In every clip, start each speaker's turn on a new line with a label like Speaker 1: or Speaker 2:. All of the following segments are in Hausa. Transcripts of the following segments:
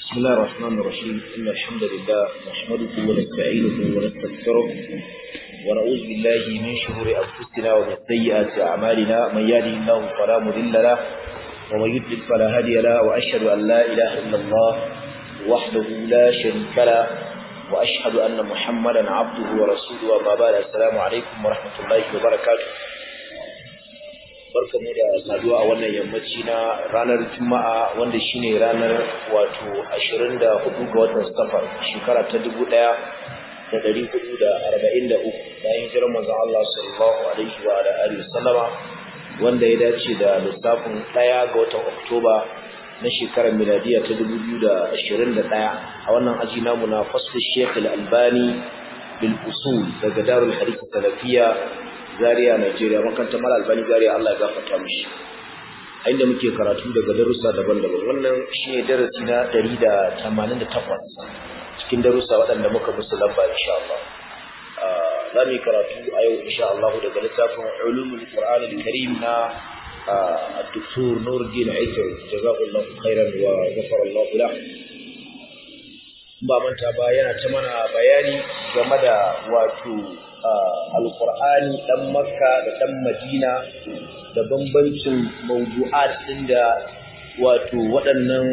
Speaker 1: بسم الله الرحمن الرحيم إن الحمد لله نحمده ونستعينه ونستغفره ونعوذ بالله من شرور أنفسنا ومن سيئات أعمالنا من يهده الله فلا مضل له ومن يضلل فلا هادي له وأشهد أن لا إله إلا الله وحده لا شريك له وأشهد أن محمدا عبده ورسوله وما بعد السلام عليكم ورحمة الله وبركاته barkamu da saduwa a wannan yammaci na ranar juma'a wanda shine ranar wato 24 ga watan safar shekara ta 1443 bayan hijirar manzon Allah sallallahu alaihi wa alihi wasallama wanda ya dace da lissafin 1 ga watan Oktoba na shekarar miladiya ta 2021 a wannan aji namu na fasl Sheikh Al-Albani bil usul daga Darul Hadith Salafiyya Zaria Najeriya makarantar Mal Albani Zaria Allah ya gafarta mishi a inda muke karatu daga darussa daban-daban wannan shine darasi na 188 cikin darussa waɗanda muka musu lamba insha Allah za mu yi karatu a yau insha Allah daga littafin ulumul Qur'an al-Karim na الدكتور نور الدين عيسى جزاه الله خيرا وغفر الله له ba manta ba yana ta mana bayani game da wato alkur'ani dan makka da dan madina da bambancin mawdu'at din da wato waɗannan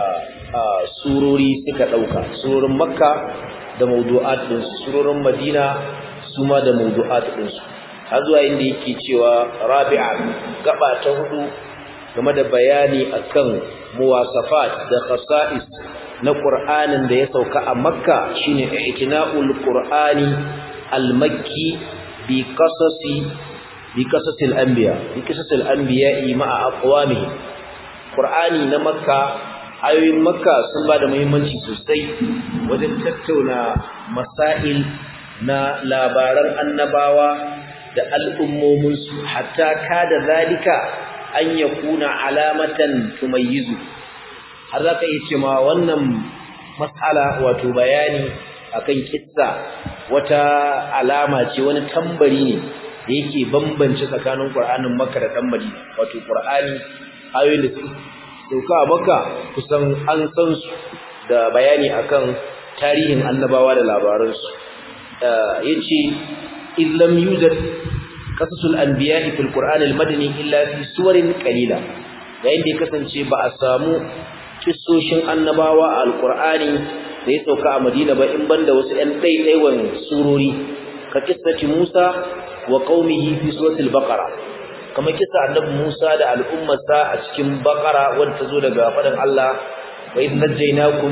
Speaker 1: surori suka ɗauka surorin makka da mawdu'at din surorin madina su ma da mawdu'at din su har zuwa inda yake cewa rabi'a gaba ta hudu game da bayani akan muwasafat da khasa'is na Qur'anin da ya sauka a Makka shine i'tina'ul Qur'ani al-Makki bi qasasi bi qasasil anbiya bi qasasil anbiya'i ma'a aqwamihi Qur'ani na Makka ayoyin Makka sun ba da muhimmanci sosai wajen tattauna masail na labaran annabawa da al'ummominsu hatta kada zalika an yakuna alamatan tumayyizu har za ka iya ce ma wannan matsala wato bayani akan kissa wata alama ce wani tambari ne da yake bambance tsakanin Qur'anin Makka da dan Madina wato Qur'ani ayoyin da sauka a Makka kusan an san su da bayani akan tarihin annabawa da labaransu yace illam yujad qasasul anbiya'i fil Qur'an al-madani illa fi suwarin qalila yayin da ya kasance ba a samu kissoshin annabawa a alkur'ani da ya sauka a madina ba in banda wasu ɗan ɗaiɗaiwan surori ka kissaci musa wa qaumihi fi suratul baqara kama kissa annabi musa da al'ummarsa a cikin baqara wanda ta zo daga faɗin Allah wa idh najaynakum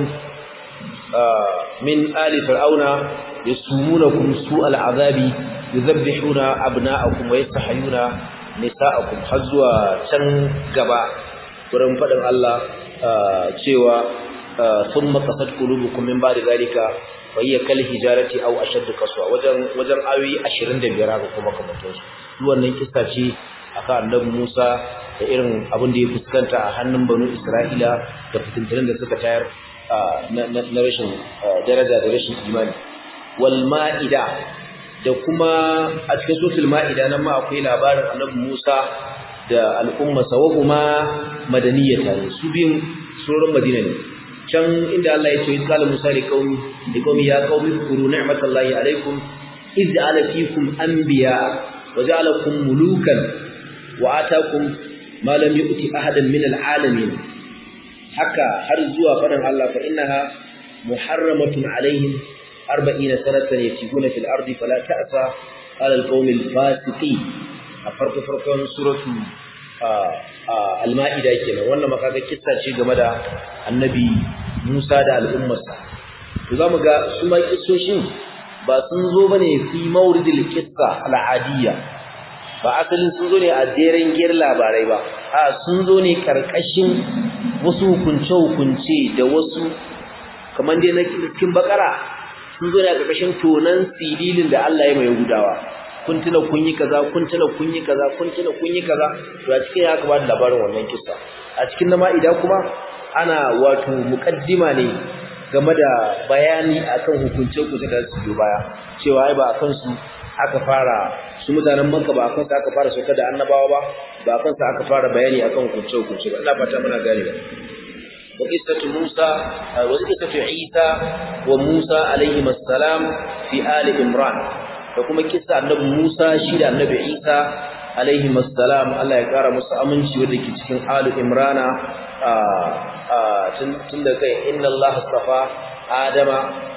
Speaker 1: min ali fir'auna yasumunakum su'al azabi yuzabbihuna abna'akum wa yastahyuna nisa'akum har zuwa can gaba wurin faɗin Allah cewa thumma qasat qulubukum min ba'di zalika wa hiya kal hijarati aw ashadd qaswa wajen wajen ayoyi 25 haka kuma kamar su duk wannan kissa ce akan annabi Musa da irin abin da ya fuskanta a hannun banu Isra'ila da fitintunan da suka tayar na rashin daraja da rashin imani wal ma'ida da kuma a cikin suratul ma'ida nan ma akwai labarin annabi Musa da al'ummarsa wa kuma madaniyata ne su biyun surorin madina ne can inda Allah ya ce wa qala musa li qaumi li qaumi ya qaumi kuru ni'matallahi alaikum iz ja'ala fikum anbiya wa ja'alakum mulukan wa atakum ma lam yu'ti ahadan min al'alamin haka har zuwa fadan Allah fa innaha muharramatun alaihim 40 sanatan yatikuna fil ardi fala ta'sa ala al-qaumil fasiqin a farko farkon suratu al-ma'ida kenan wannan makaga kissa ce game da annabi Musa da al'ummarsa to zamu ga su ma kissoshin ba sun zo bane fi mawridil qissa al-adiyya ba asalin sun zo ne a jeren giyar labarai ba a sun zo ne karkashin wasu hukunce hukunce da wasu kamar dai na cikin bakara sun zo ne a karkashin tonan sililin da Allah ya mai gudawa kun tuna kun yi kaza kun tuna kun yi kaza kun tuna kun yi kaza to a cikin ya ba da labarin wannan kissa a cikin na ma'ida kuma ana wato muqaddima ne game da bayani akan hukunce hukunce da su biyo baya cewa ai ba akan su aka fara su mutanen Makka ba akan su aka fara sauka da annabawa ba ba akan su aka fara bayani akan hukunce hukunce ba ina fata muna gane ba wa qissatu Musa wa qissatu Isa wa Musa alayhi assalam fi ali Imran da kuma kissa annabi Musa shi da annabi Isa alayhi assalam Allah ya kara musu aminci wanda ke cikin ali Imrana tun da kai inna Allah astafa Adama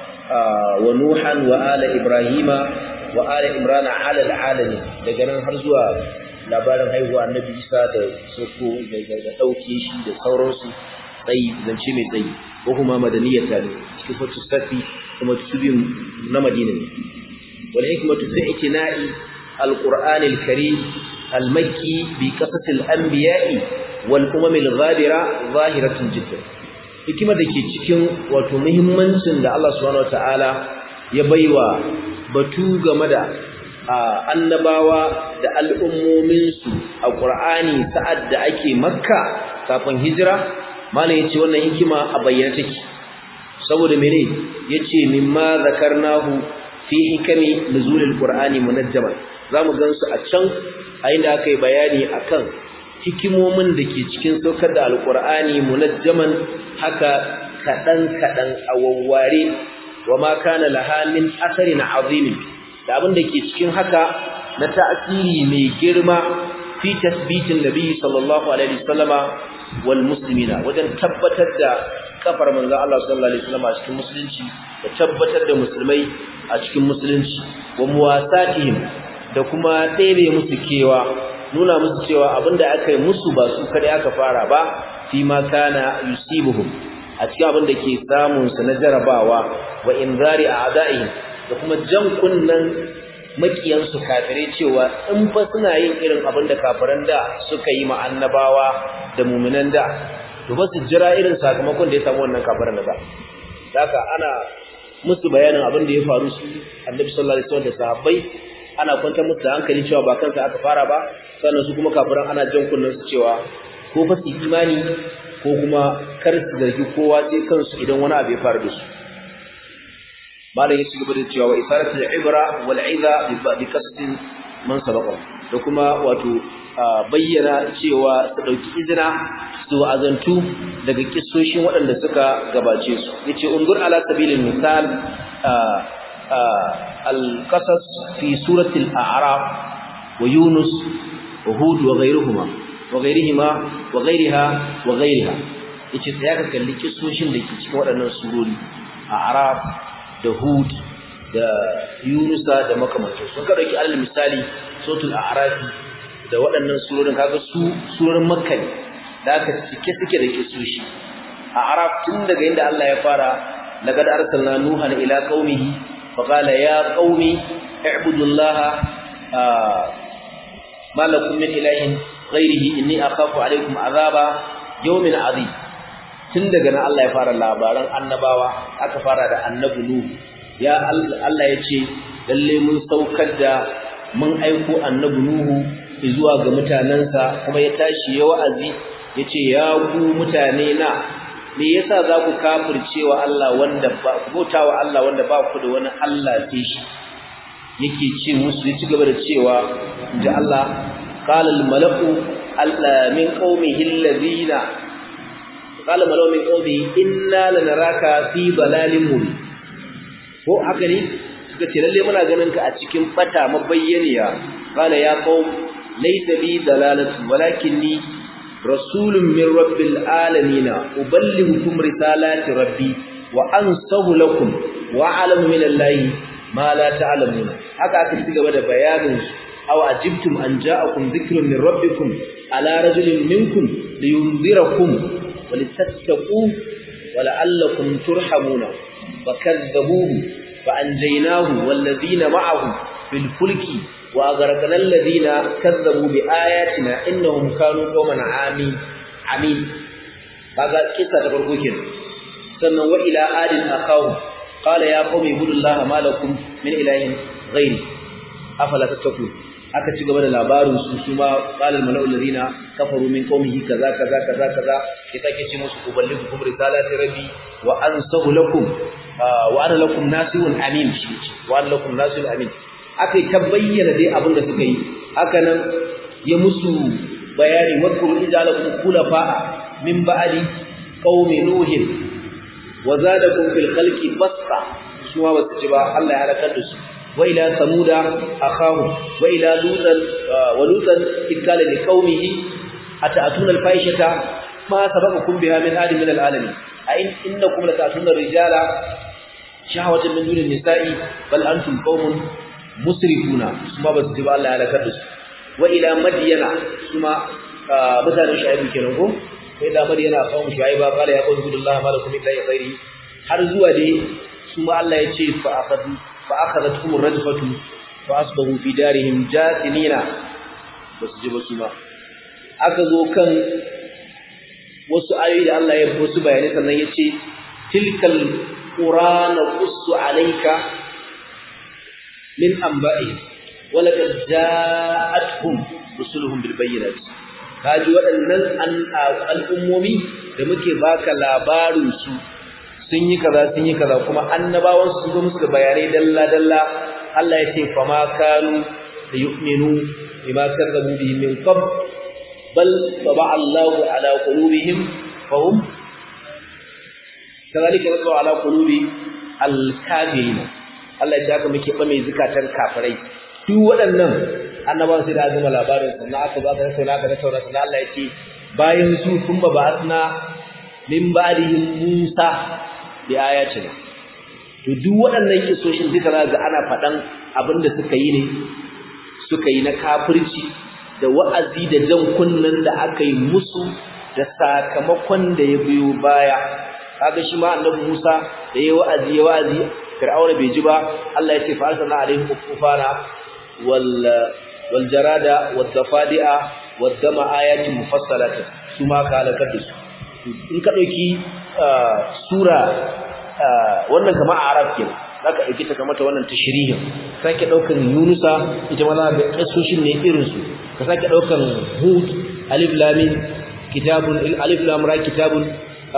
Speaker 1: wa Nuhan wa ala Ibrahima wa ala Imrana ala alalamin daga nan har zuwa labarin haihuwa annabi Isa da soko da dauke shi da sauransu tsayi zance mai tsayi ko kuma madaniyar ta ne cikin fatu safi kuma tubin na Madina ne wal hikmatu fi itina'i al-Qur'an al-Karim al-Makki bi qasas al-anbiya'i wal umam al-ghabira zahiratun jiddan hikima da ke cikin wato muhimmancin da Allah subhanahu wataala ya baiwa batu game da annabawa da al'ummominsu a ƙur'ani sa'ad da ake makka kafin hijira malam yace wannan hikima a bayyana take saboda mene yace mimma zakarnahu fi hikami nuzulil qur'ani munajjaman zamu gansu a can a inda aka yi bayani akan hikimomin da ke cikin saukar da alqur'ani munajjaman haka kadan kadan a wawware wama kana laha min asarin azimin da abin da ke cikin haka na ta'asiri mai girma fi tasbitin nabi sallallahu alaihi wasallama wal muslimina wajen tabbatar da kafar manzon Allah sallallahu alaihi wasallama a cikin musulunci da tabbatar da musulmai a cikin musulunci wa muwasatihim da kuma ɗebe musu kewa nuna musu cewa abinda aka yi musu ba su kada aka fara ba fi ma kana yusibuhum a cikin abin da ke samun su na jarabawa wa inzari a'da'ihim da kuma jan kunnan makiyansu kafirai cewa in fa suna yin irin abin da kafiran da suka yi ma annabawa da muminan da to ba su jira irin sakamakon da ya samu wannan kafiran da haka ana musu bayanin abin da ya faru su annabi sallallahu alaihi wasallam da sahabbai ana kwantar musu da hankali cewa ba kansa aka fara ba sannan su kuma kafiran ana jan kunnan su cewa ko fa su imani ko kuma kar su zargi kowa sai kansu idan wani abu ya faru da su malam ya ci gaba da cewa wa isaratul ibra wal iza bi qasdin man sabaqa da kuma wato bayyana cewa su dauki izina su azantu daga kissoshin waɗanda suka gabace su yace undur ala sabilil misal al qasas fi surati al a'raf wa yunus wa hud wa ghayruhuma wa ghayrihima wa ghayriha wa ghayriha yace sai ka kalli kissoshin da ke cikin waɗannan surori a'raf da Hud da Yunusa da makamantansu sun ka dauki alal misali suratul a'rafi da waɗannan surorin kaga su surorin makka ne da aka cike suke da kisoshi a'raf tun daga inda Allah ya fara laqad arsalna nuhan ila qaumihi fa qala ya qaumi i'budullaha ma lakum min ilahin ghairihi inni akhafu alaykum azaba yawmin azim tun daga nan Allah ya fara labaran annabawa aka fara da annabi Nuhu ya Allah ya ce lalle mun saukar da mun aiko annabi Nuhu zuwa ga mutanansa kuma ya tashi ya wa'azi yace ya ku mutane na me yasa za ku kafircewa Allah wanda ba bautawa Allah wanda ba ku da wani Allah sai shi yake ce musu ya ci gaba da cewa da Allah qala al malaku min qaumihi alladhina qala malaw min qawmi inna lanaraka fi dalalin mubin ko haka ne suka ce lalle muna ganin ka a cikin bata mabayyaniya qala ya qaum laysa bi dalalatu walakinni rasulun min rabbil alamin uballighukum risalati rabbi wa ansahu lakum wa a'lamu min allahi ma la ta'lamun haka aka ci gaba da bayanin aw ajibtum an ja'akum dhikrun min rabbikum ala rajulin minkum liyunzirakum ولتتقوا ولعلكم ترحمون فكذبوه فأنجيناه والذين معه في الفلك وأغرقنا الذين كذبوا بآياتنا إنهم كانوا قوما عامين عمين هذا قصة تفرقوا كده سنة وإلى آل أخاهم قال يا قوم اعبدوا الله ما لكم من إله غيري أفلا تتقون aka ci gaba da labarin su su ma qalal mala'ul ladina kafaru min qaumihi kaza kaza kaza kaza ya sake ce musu uballighukum risalati rabbi wa ansahu lakum wa ana lakum nasihun amin shi wa ana lakum nasihun amin akai ta bayyana dai abin da suka yi haka nan ya musu bayani wadkuru ijalakum khulafa min ba'di qaumi nuhin wa zadakum fil khalqi basta su ma basu ji ba Allah ya halakar da su wa ila samuda akhahu wa ila lutan wa lutan ikala li qaumihi ata'atuna al fahishata ma sabaqakum biha min ahadin min al alamin a in innakum lata'atuna rijala shahwatan min dunin nisa'i bal antum qaumun musrifuna su ma basu ji ba Allah ya halakar da su wa ila madyana su ma mutanen shu'aibu kenan ko sai da madyana qaumun shu'aiba qala ya qawmi billahi ma lakum min ilahin ghairi har zuwa dai su ma Allah ya ce fa akhadhu fa akhadhatkum ar-rajfatu fa asbahu fi darihim jathimina basu ji ba su ma aka zo kan wasu ayoyi da Allah ya wasu bayanai sannan ya ce tilkal qur'ana qussu alayka min anba'i wa laqad ja'atuhum rusuluhum bil bayyinati kaji waɗannan al'ummomi da muke baka labarin su sun yi kaza sun yi kaza kuma annabawan su zo musu da bayanai dalla dalla Allah ya ce fa ma kanu da yu'minu bima kazzabu bihi min qabl bal taba Allahu ala qulubihim fa hum kadhalika nasbu ala qulubi al-kafirin Allah ya haka muke ba mai zukatan kafirai duk waɗannan annabawan sai da gama labarin sannan aka ba ka tattauna aka tattauna sannan Allah ya ce bayan su kun ba ba'athna min ba'dihim Musa bi ayatina to duk waɗannan kisoshin duka za ga ana faɗan abin da suka yi ne suka yi na kafirci da wa'azi da jan kunnen da aka yi musu da sakamakon da ya biyo baya kaga shi ma annabi Musa da yayi wa'azi ya wa'azi Fir'auna bai ji ba Allah ya ce fa arsalna alaihim kufana wal wal jarada wad dafadi'a wad dama ayatin mufassalatin su ma ka halakar da su in ka dauki sura wannan kama a arab kenan zaka dauki ta kamata wannan tashrihin sake daukan yunusa ita ma za ga kasoshin ne irin su ka sake daukan hud alif lam mim kitabun alif lam ra kitabun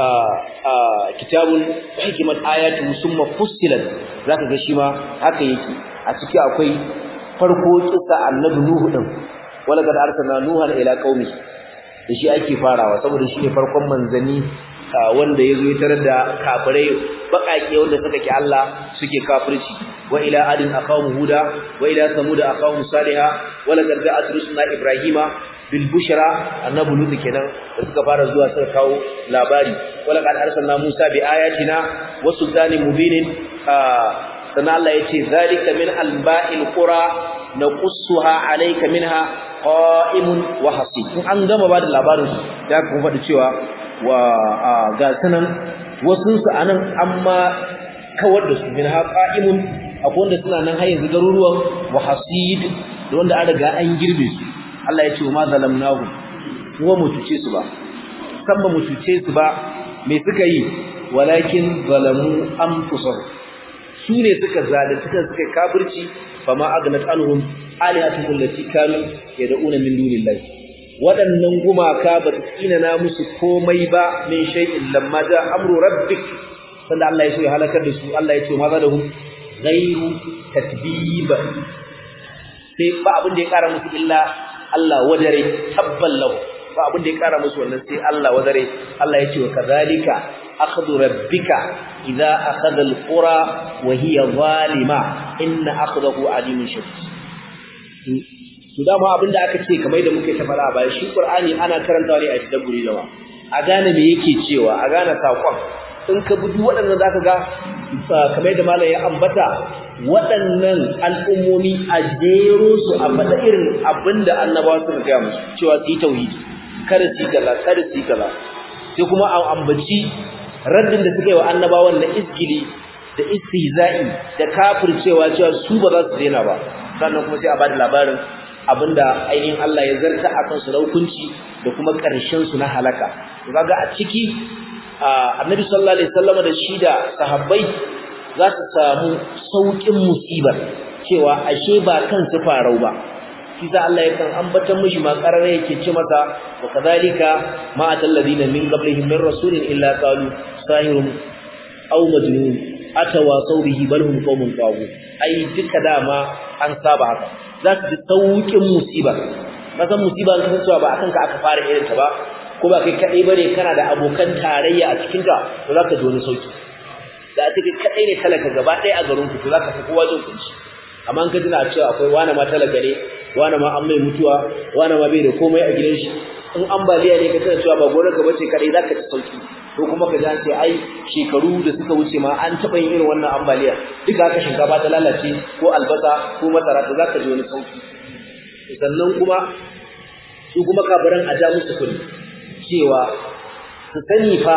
Speaker 1: kitabun hikmat ayatu summa fussilat zaka ga shi ma haka yake a ciki akwai farko kissa annabi nuhu din wala kad arsalna nuhan ila qaumi da shi ake farawa saboda shi ne farkon manzani wanda yazo ya tarar da kafirai bakake wanda suka ki Allah suke kafirci wa ila adin aqawmu huda wa ila samud aqawmu salihah wala kad ja'at rusuluna ibrahima bil bushra annabi lut kenan da suka fara zuwa suka kawo labari wala kad arsalna musa bi ayatina wa sultanin mubinin sannan Allah yace zalika min alba'il qura naqussuha alayka minha qa'imun wa hasib in an gama ba da labarin da kuma faɗi cewa wa ga sanan wasu su anan amma kawar da su minha qa'imun akwai wanda suna nan har yanzu garuruwan wa hasid da wanda an riga an girbe su Allah ya ce wa ma zalamnahu kuma mu tuce su ba san ba mu tuce su ba me suka yi walakin zalamu anfusahum su ne suka zalunci suka suka kafirci fama agnat anhum alihatuhum allati kanu yad'una min dunillahi waɗannan gumaka ba su tsinana musu komai ba min shay'in lamma ja amru rabbik sanda Allah ya so ya halakar da su Allah ya ce ma zadahum ghairu tatbib sai ba abin da ya kara musu illa Allah wadare tabbal lahu ba abin da ya kara musu wannan sai Allah wadare Allah ya ce wa kadhalika akhdhu rabbika idza akhadha alqura wa hiya zalima inna akhdahu alimun shadid to dama abin da aka ce kamar da muke ta fara ba shi Qur'ani ana karantawa ne a tadabburi da a gane me yake cewa a gane sakon in ka bi waɗannan zaka ga kamar da malam ya ambata waɗannan al'ummomi a jero su a faɗa irin abinda annabawa suka gaya musu cewa su yi tauhidi kada su yi kaza kada su yi kaza sai kuma a ambaci raddin da suka yi wa annabawan na izgili da istihza'i da kafircewa cewa su ba za su daina ba sannan kuma sai a bada labarin abinda ainihin Allah ya zarta a kansu na hukunci da kuma ƙarshen su na halaka to kaga a ciki annabi sallallahu alaihi wasallam da shi da sahabbai za su samu saukin musibar cewa ashe ba kansu farau ba shi sa Allah yakan ambatan mishi ma karare yake ce masa wa kadhalika ma atal ladina min qablihim min rasulin illa qalu sahirun aw majnun atawasaw bihi bal hum qaumun tawu ai duka dama an saba haka za su ji saukin musiba kasan musiba an kasancewa ba akan ka aka fara irin ta ba ko ba kai kadai bane kana da abokan tarayya a cikin ka to zaka ji wani sauki da a cikin kadai ne talaka gaba ɗaya a garin ku to zaka fi kowa jin kunci amma an ka tuna cewa akwai wani ma talaka ne wani ma an mai mutuwa wani ma bai da komai a gidan shi in ambaliya ne ka tana cewa ba gonar ka bace kadai zaka ci sauki ko kuma ka ji an ce ai shekaru da suka wuce ma an taɓa yin irin wannan ambaliya duka haka shinkafa ta lalace ko albasa ko masara to zaka ji wani sauki sannan kuma su kuma kafiran a ja musu kuɗi cewa su sani fa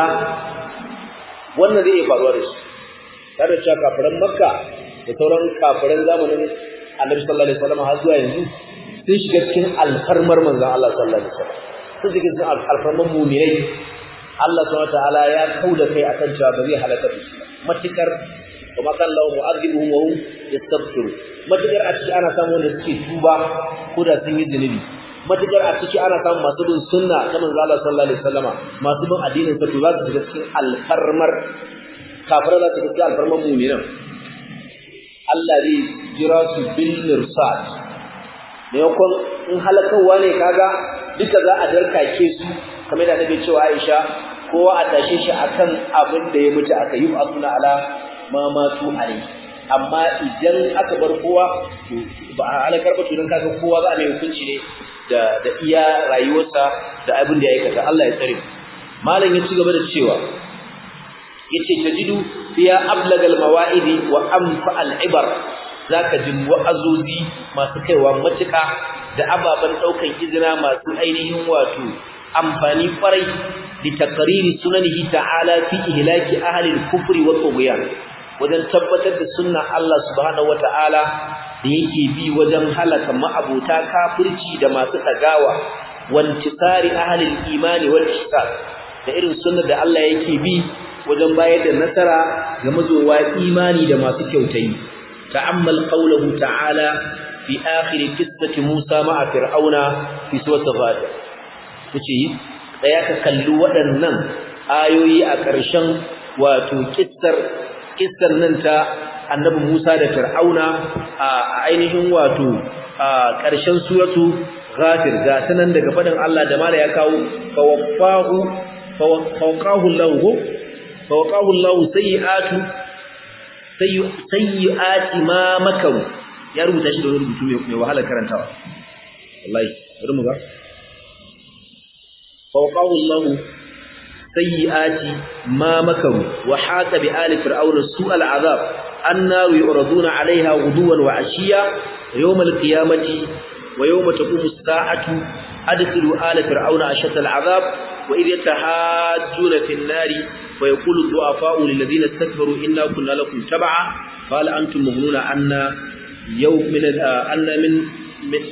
Speaker 1: wannan zai iya faruwa da su tare da cewa kafiran makka da sauran kafiran zamanin annabi sallallahu alaihi wasallam har zuwa yanzu sun shiga cikin alfarmar manzon Allah sallallahu alaihi wasallam sun shiga cikin alfarmar mu'minai Allah subhanahu wataala ya kauda kai akan cewa ba zai halaka da su matukar kuma kan lahu mu'adhibuhum wa hum yastaghfiru matukar a ciki ana samu wanda suke tuba ko da sun yi zunubi matukar a ciki ana samun masu bin sunna ta manzo Allah sallallahu alaihi wasallama masu bin addinin sa to za su shiga cikin alfarmar kafira za su shiga cikin alfarmar mu'minan Allah zai jira su bil mirsad maimakon in halakawa ne kaga duka za a darkake su kamar da nabi cewa Aisha kowa a tashe shi akan abin da ya mutu aka yi asuna ala ma matu alai amma idan aka bar kowa to ba a halakar ba to dan kaga kowa za a mai hukunci ne da da iya rayuwarsa da abin da ya aikata Allah ya tsare malam ya ci gaba da cewa yace tajidu fiya ablagal mawaidi wa anfa al ibar zaka ji wa'azozi masu kaiwa matuka da ababan daukan izina masu ainihin wato amfani kwarai li taqriri sunanihi ta'ala fi ihlaki ahli al kufri wa tughyan wajen tabbatar da sunnan Allah subhanahu wata'ala da yake bi wajen halaka ma'abuta kafirci da masu tagawa wantisari ahli al imani wal ihsan da irin sunnar da Allah yake bi wajen bayar da nasara ga mazowa imani da masu kyautayi ta'ammal qawluhu ta'ala fi akhir qissati Musa ma'a fir'auna fi surati Ghafir kace tsaya ka kalli waɗannan ayoyi a ƙarshen wato kissar kissar nan ta annabi Musa da fir'auna a ainihin wato a ƙarshen suratu Ghafir ga sanan daga faɗin Allah da mala ya kawo fawaffahu fawqahu lahu فوقاه الله سيئات سيئات ما مكروا ya rubuta shi da wani rubutu mai wahala karantawa wallahi bari mu ga fawqahu Allah sayyiati ma makaru wa haqa bi ali fir'auna su'al azab annaru yuraduna 'alayha ghuduwan wa 'ashiya yawm al-qiyamati wa yawma taqumu as-sa'atu adkhilu ala fir'auna ashadda al-'adab wa idh yatahajjuna fi an-nari ويقول الضعفاء للذين استكبروا إنا كنا لكم تبعا قال أنتم مغنون عنا يوم من أن من من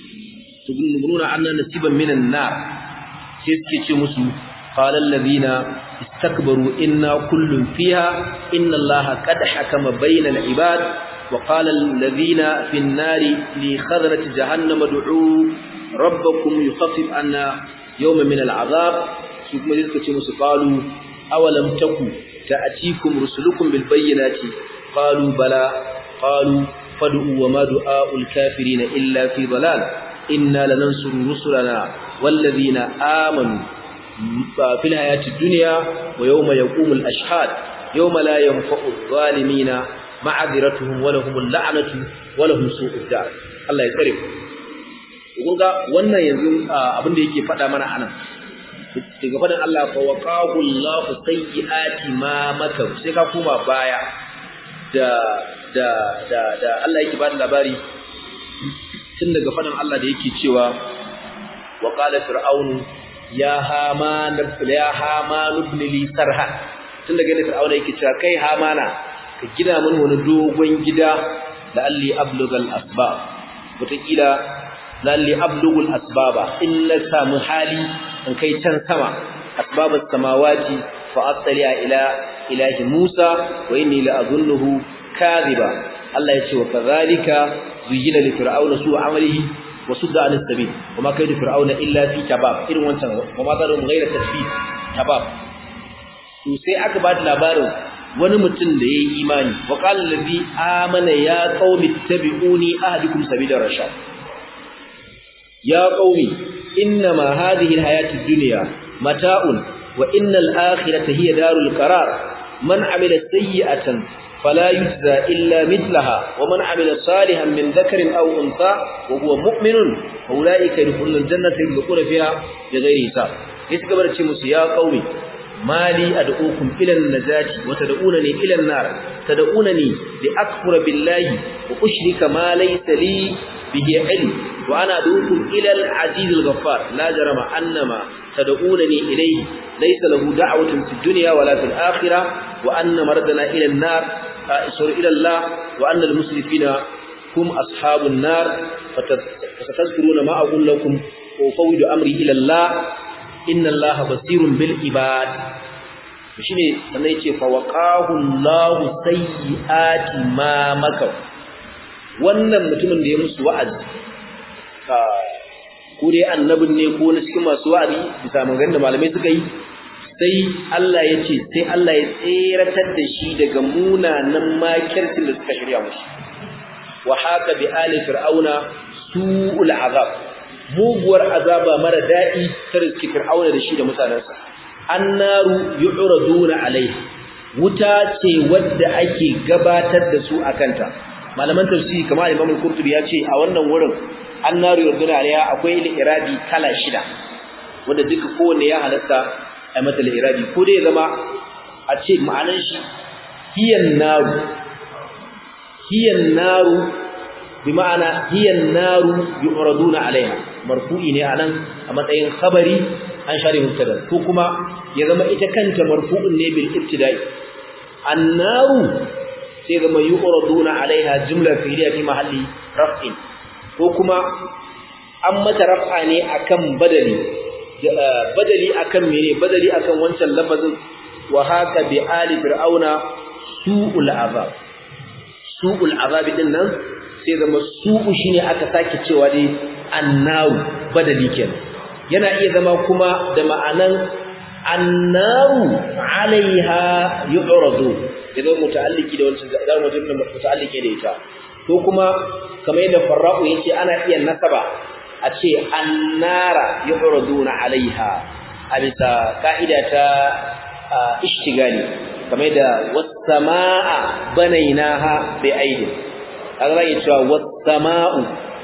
Speaker 1: مغنون عنا نسيبا من النار سيسكي مسو قال الذين استكبروا إنا كل فيها إن الله قد حكم بين العباد وقال الذين في النار لخزنة جهنم ادعوا ربكم يخفف عنا يوم من العذاب ثم يسكي مسو قالوا أولم تكن تأتيكم رسلكم بالبينات قالوا بلى قالوا فادعوا وما دعاء الكافرين إلا في ضلال إنا لننصر رسلنا والذين آمنوا في الحياة الدنيا ويوم يقوم الأشهاد يوم لا ينفع الظالمين معذرتهم ولهم اللعنة ولهم سوء الدار الله يكرم kun ga wannan yanzu abin da yake faɗa mana anan daga fadin Allah fa waqahu Allahu sayyiati ma makaru sai ka koma baya da da da da Allah yake bada labari tun daga fadin Allah da yake cewa wa qala fir'aunu ya haman ya haman ibn li sarha tun daga inda fir'auna yake cewa kai hamana ka gina mun wani dogon gida da alli ablugal asbab wataƙila lalli ablugul asbaba in na samu hali in kai can sama asbabas samawati fa attali'a ila ilahi Musa wa inni la azunnuhu kadhiba Allah ya ce wa kadhalika zuyina li fir'auna su amalihi wa sudda anis sabil wa ma kaydu fir'auna illa fi tabab irin wancan wa ma zarum ghayra tasbih tabab to sai aka ba da labarin wani mutum da yayi imani wa qala allazi amana ya qaumi tabi'uni ahdikum sabila rashad ya qaumi innama hadhihi alhayatid dunya mata'un wa innal akhirata hiya darul qarar man amila sayyi'atan fala yujza illa mithlaha wa man amila salihan min dhakarin aw untha wa huwa mu'minun fa ulaika yadkhuluna aljannata yadkhuluna fiha bighairi hisab yace gabar ce musu ya qaumi mali ad'ukum ila an-najati wa tad'unani ila an-nar tad'unani li akfura billahi wa ushrika ma laysa li bihi ilm wa ana ad'ukum ila al-aziz al-ghaffar la jarama annama tad'unani ilayhi laysa lahu da'watun fid dunya wala fil akhirah wa anna mardana ila an-nar isur ila Allah wa anna al-musrifina hum ashabun nar fatadhkuruna ma aqul lakum wa fawwidu amri ila Allah inna allaha basirun bil ibad shine sannan yace fa waqahu allahu sayyiati ma makaw wannan mutumin da ya musu wa'azi ka ko dai annabin ne ko na cikin masu wa'azi bisa maganganun da malamai suka yi sai Allah ya ce sai Allah ya tseratar da shi daga munanan makircin da suka shirya musu wa haka bi ali fir'auna su'ul azab muguwar azaba mara daɗi ta riski fir'auna da shi da mutanensa annaru yu'raduna alaiha wuta ce wadda ake gabatar da su akanta malaman tafsiri kamar Imam al-Qurtubi ya ce a wannan wurin annaru yu'raduna alaiha akwai irabi kala shida wanda duka kowanne ya halatta a mata irabi ko dai zama a ce ma'anan shi hiyan naru hiyan naru bima'ana hiyan naru yu'raduna alaiha marfu'i ne anan a matsayin khabari an share mubtada ko kuma ya zama ita kanta marfu'un ne bil ibtida'i annaru sai zama yu'raduna alaiha jumla fi'liya fi mahalli raf'in ko kuma an mata raf'a ne akan badali badali akan mene badali akan wancan lafazin wa haka bi ali fir'auna su'ul azab su'ul azab din nan sai zama su'u shine aka sake cewa dai annaru badali kenan yana iya zama kuma da ma'anan annaru alaiha yu'radu idan muta'alliki da wancan da mutum muta'alliki da ita ko kuma kamar yadda farra'u yace ana iya nasaba a ce annara yu'raduna alaiha a bisa ka'ida ta ishtigali kamar da was-samaa banainaha bi aidin kaga zai cewa was-samaa'u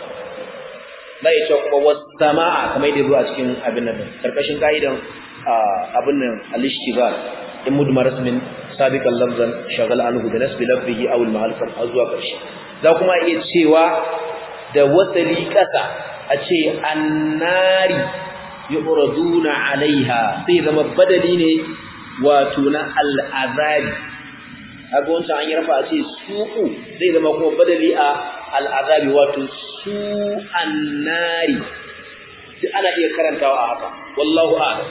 Speaker 1: zai cewa kuma was-samaa kamar da zuwa cikin abin nan karkashin ka'idan abin nan al-ishtigal in mudmar ismin sabiqan lafzan shagal anhu da nasbi lafzihi aw al-mahal azwa karshe za kuma iya cewa da wasali kasa a ce annari yu'raduna alaiha sai zama badali ne wato na al'azabi kaga wancan an yi rafa a ce su'u zai zama kuma badali a al'azabi wato su annari duk ana iya karantawa a haka wallahu a'lam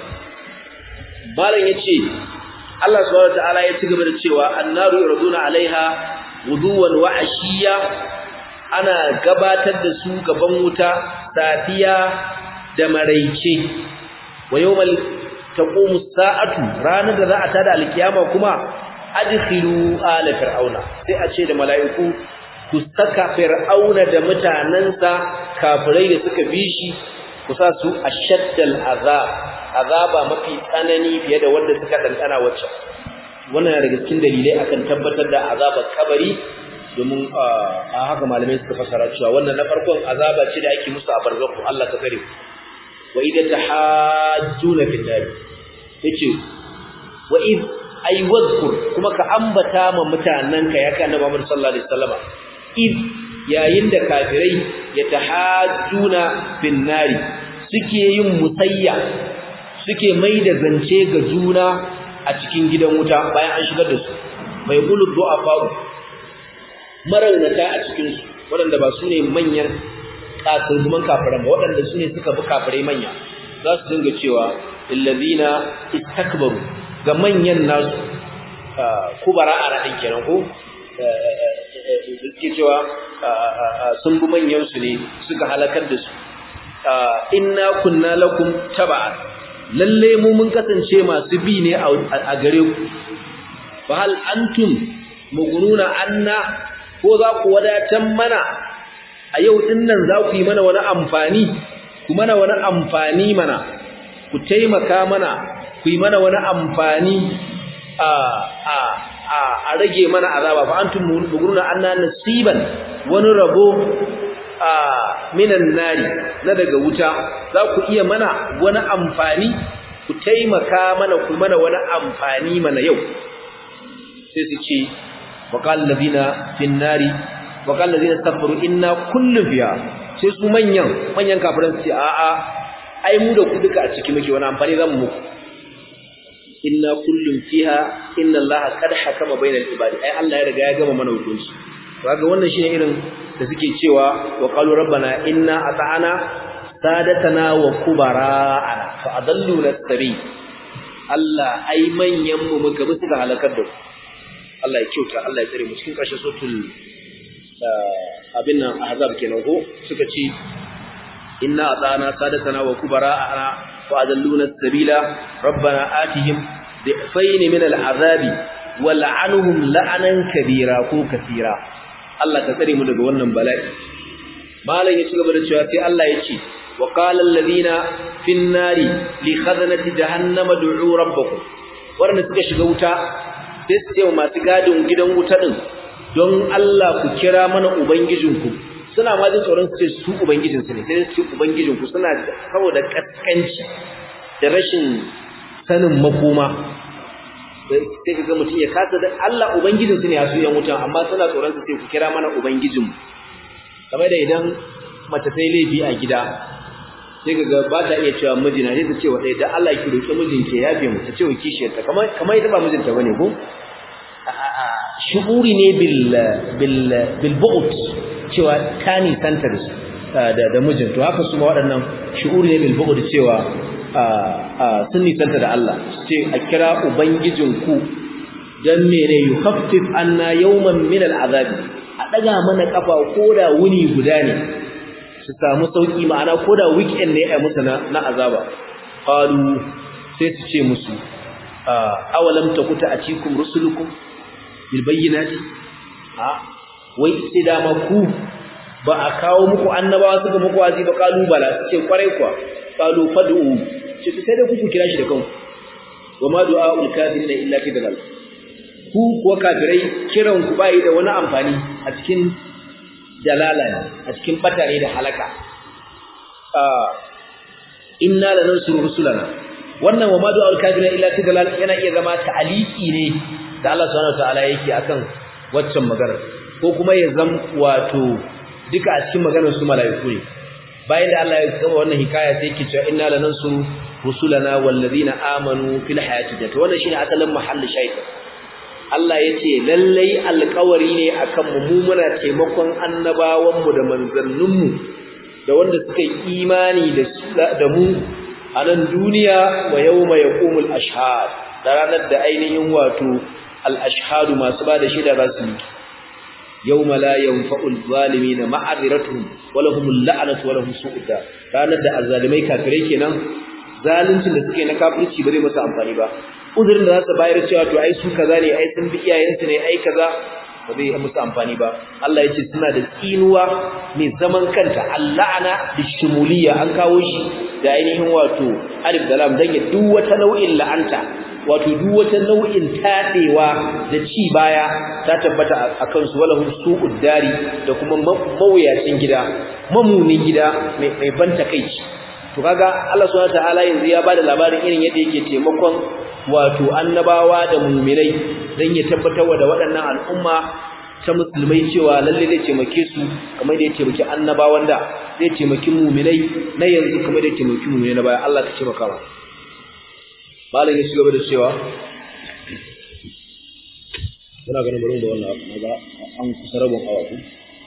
Speaker 1: malam yace Allah subhanahu wataala ya ci gaba da cewa annaru yu'raduna alaiha guduwan wa ashiya ana gabatar da su gaban wuta safiya da maraice wa yawmal taqumu sa'atu ranar da za a tada alkiyama kuma adkhilu ala fir'auna sai a ce da mala'iku ku saka fir'auna da mutanansa kafirai da suka bi shi ku sa su ashaddal azab azaba mafi tsanani fiye da wanda suka dandana wacce wannan daga cikin dalilai akan tabbatar da azabar kabari domin a haka malamai suka fasara cewa wannan na farkon azaba ce da ake musu a barzaku Allah ka tsare wa idza tahajjuna fil nar yace wa id ay wadhkur kuma ka ambata ma mutananka ya kana Muhammad sallallahu alaihi wasallama id yayin da kafirai ya tahajjuna fil nar suke yin musayya suke mai da zance ga juna a cikin gidan wuta bayan an shigar da su mai qulu du'afa maraunata a cikinsu waɗanda ba su ne manyan ƙasirguman kafiran ba waɗanda su ne suka bi kafirai manya za su dinga cewa illazina istakbaru ga manyan nasu kubara a raɗin kenan ko suke cewa sun bi manyansu ne suka halakar da su inna kunna lakum taba'an lalle mu mun kasance masu bi ne a gare ku fa hal antum mugununa anna ko za ku wadatan mana a yau din nan za ku yi mana wani amfani ku mana wani amfani mana ku taimaka mana ku yi mana wani amfani a a a a rage mana azaba fa antum mughruna anna nasiban wani rabo a minan nari na daga wuta za ku iya mana wani amfani ku taimaka mana ku mana wani amfani mana yau sai su ce waqal ladina fin nari waqal ladina safaru inna kullu fiha sai su manyan manyan kafiran su ce a a ai mu da ku duka a ciki muke wani amfani zamu muku inna kullum fiha inna allaha qad hakama bainal ibadi ai Allah ya riga ya gama mana hukunci kaga wannan shine irin da suke cewa wa qalu rabbana inna ata'ana sadatana wa kubara'ana fa adalluna as-sabil Allah ai manyan mu muka bi suka halakar da ku Allah ya kyauta Allah ya tsare mu cikin ƙarshen suratul abin nan ahzab kenan ko suka ce inna ata'ana sadatana wa kubara'ana wa adalluna as-sabila rabbana atihim dhifayn min al-azabi wa la'anhum la'anan kabira ko kathira Allah ka tsare mu daga wannan bala'i malam ya ci gaba da cewa sai Allah ya ce wa qala alladhina fin nari li khazanati jahannama du'u rabbakum wanda suka shiga wuta sai su ce masu gadin gidan wuta din don Allah ku kira mana ubangijinku suna ma jin tsoron su ce su ubangijinsu ne sai su ce ubangijinku suna saboda kaskanci da rashin sanin makoma sai ka ga mutum ya kasa da Allah ubangijinsu ne a su yan wutan amma suna tsoron su sai ku kira mana ubangijinmu kamar da idan mace sai laifi a gida sai ka ga ba ta iya cewa mijina sai ta ce wa ɗaya da Allah ki roƙi mijinki ya fi mu ta ce wa kishiyarta kamar kamar ita ba mijinta bane ko shu'uri ne bil bil bil bu'd cewa ta nisanta da da mijin to haka su ma waɗannan shu'uri ne bil bu'd cewa sun nisanta da Allah ce a kira ubangijinku dan mene yukhaffif anna yawman min al'azab a daga mana kafa koda wuni guda ne su samu sauki ma'ana koda weekend ne ai musu na, na azaba qalu sai su ce musu awalam takuta atikum rusulukum bil bayyinati a wai sai dama ku ba a kawo muku annabawa suka muku wazi ba kalu bala su ce kwarai kuwa kalu fad'u ce sai da ku kira shi da kanku wa ma du'aul kafirin illa fi dalal ku kuwa kafirai kiran ku bai da wani amfani a cikin dalala ne a cikin batare da halaka inna lanansuru rusulana wannan wa ma du'aul kafirin illa fi dalal yana iya zama ta'aliki ne da Allah subhanahu wataala yake akan waccan magana ko kuma ya zam wato duka a cikin maganar su mala'iku ne bayan da Allah ya gama wannan hikaya sai yake cewa inna lanansuru rusulana wallazina amanu fil hayati dunya wannan shine asalin mahallin shaytan Allah yace lallai alƙawari ne akan mu mu muna taimakon annabawan mu da manzannin mu da wanda suka yi imani da da mu a nan duniya wa yawma yaqumul ashhad da ranar da ainihin wato al ashhadu masu bada shida za su yi yawma la yanfa'ul zalimin ma'aziratuhum wa lahumul la'natu wa lahum su'ud ranar da azzalimai kafirai kenan zaluncin da suke na kafirci ba zai masa amfani ba uzurin da za su bayar cewa to ai su kaza ne ai sun bi iyayensu ne ai kaza ba zai musu amfani ba Allah ya ce suna da tsinuwa mai zaman kanta alla'ana bishumuliya an kawo shi da ainihin wato alif da lam dan ya duk wata nau'in la'anta wato duk wata nau'in tadewa da ci baya ta tabbata a kansu walahum su'ud dari da kuma mawuyacin gida mamunin gida mai mai banta kai to kaga Allah subhanahu wataala yanzu ya bada labarin irin yadda yake taimakon wato annabawa da mu'minai dan ya tabbatar da waɗannan al'umma ta musulmai cewa lalle zai taimake su kamar da ya taimaki annabawan da zai taimaki mu'minai na yanzu kamar da ya taimaki mu'minai na baya Allah ka taimaka wa malam ya cigaba da cewa ina ganin bari da wannan abu ga an kusa rabon awa ku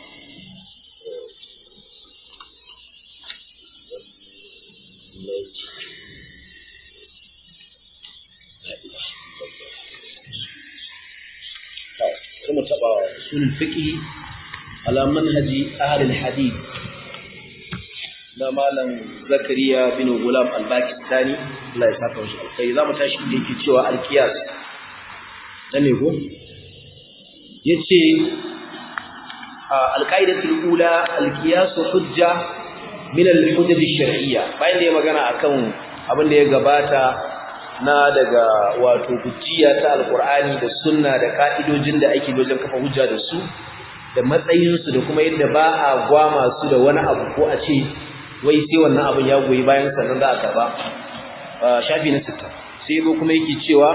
Speaker 1: kuma taba sunan fiqh ala manhaji ahli alhadith na malam zakariya bin gulam al-pakistani Allah ya saka shi alkai zamu tashi da yake cewa al-qiyas dan ne ko yace al-qaidatul ula al-qiyas hujja min al-hujaj ash-shar'iyya bayan da ya magana akan abin da ya gabata na daga wato hujjiya ta alqur'ani da sunna da ka'idojin da ake wajen kafa hujja da su da matsayinsu da kuma yadda ba a gwama su da wani abu ko a ce wai sai wannan abin ya goyi bayan sannan za a karba shafi na 60 sai zo kuma yake cewa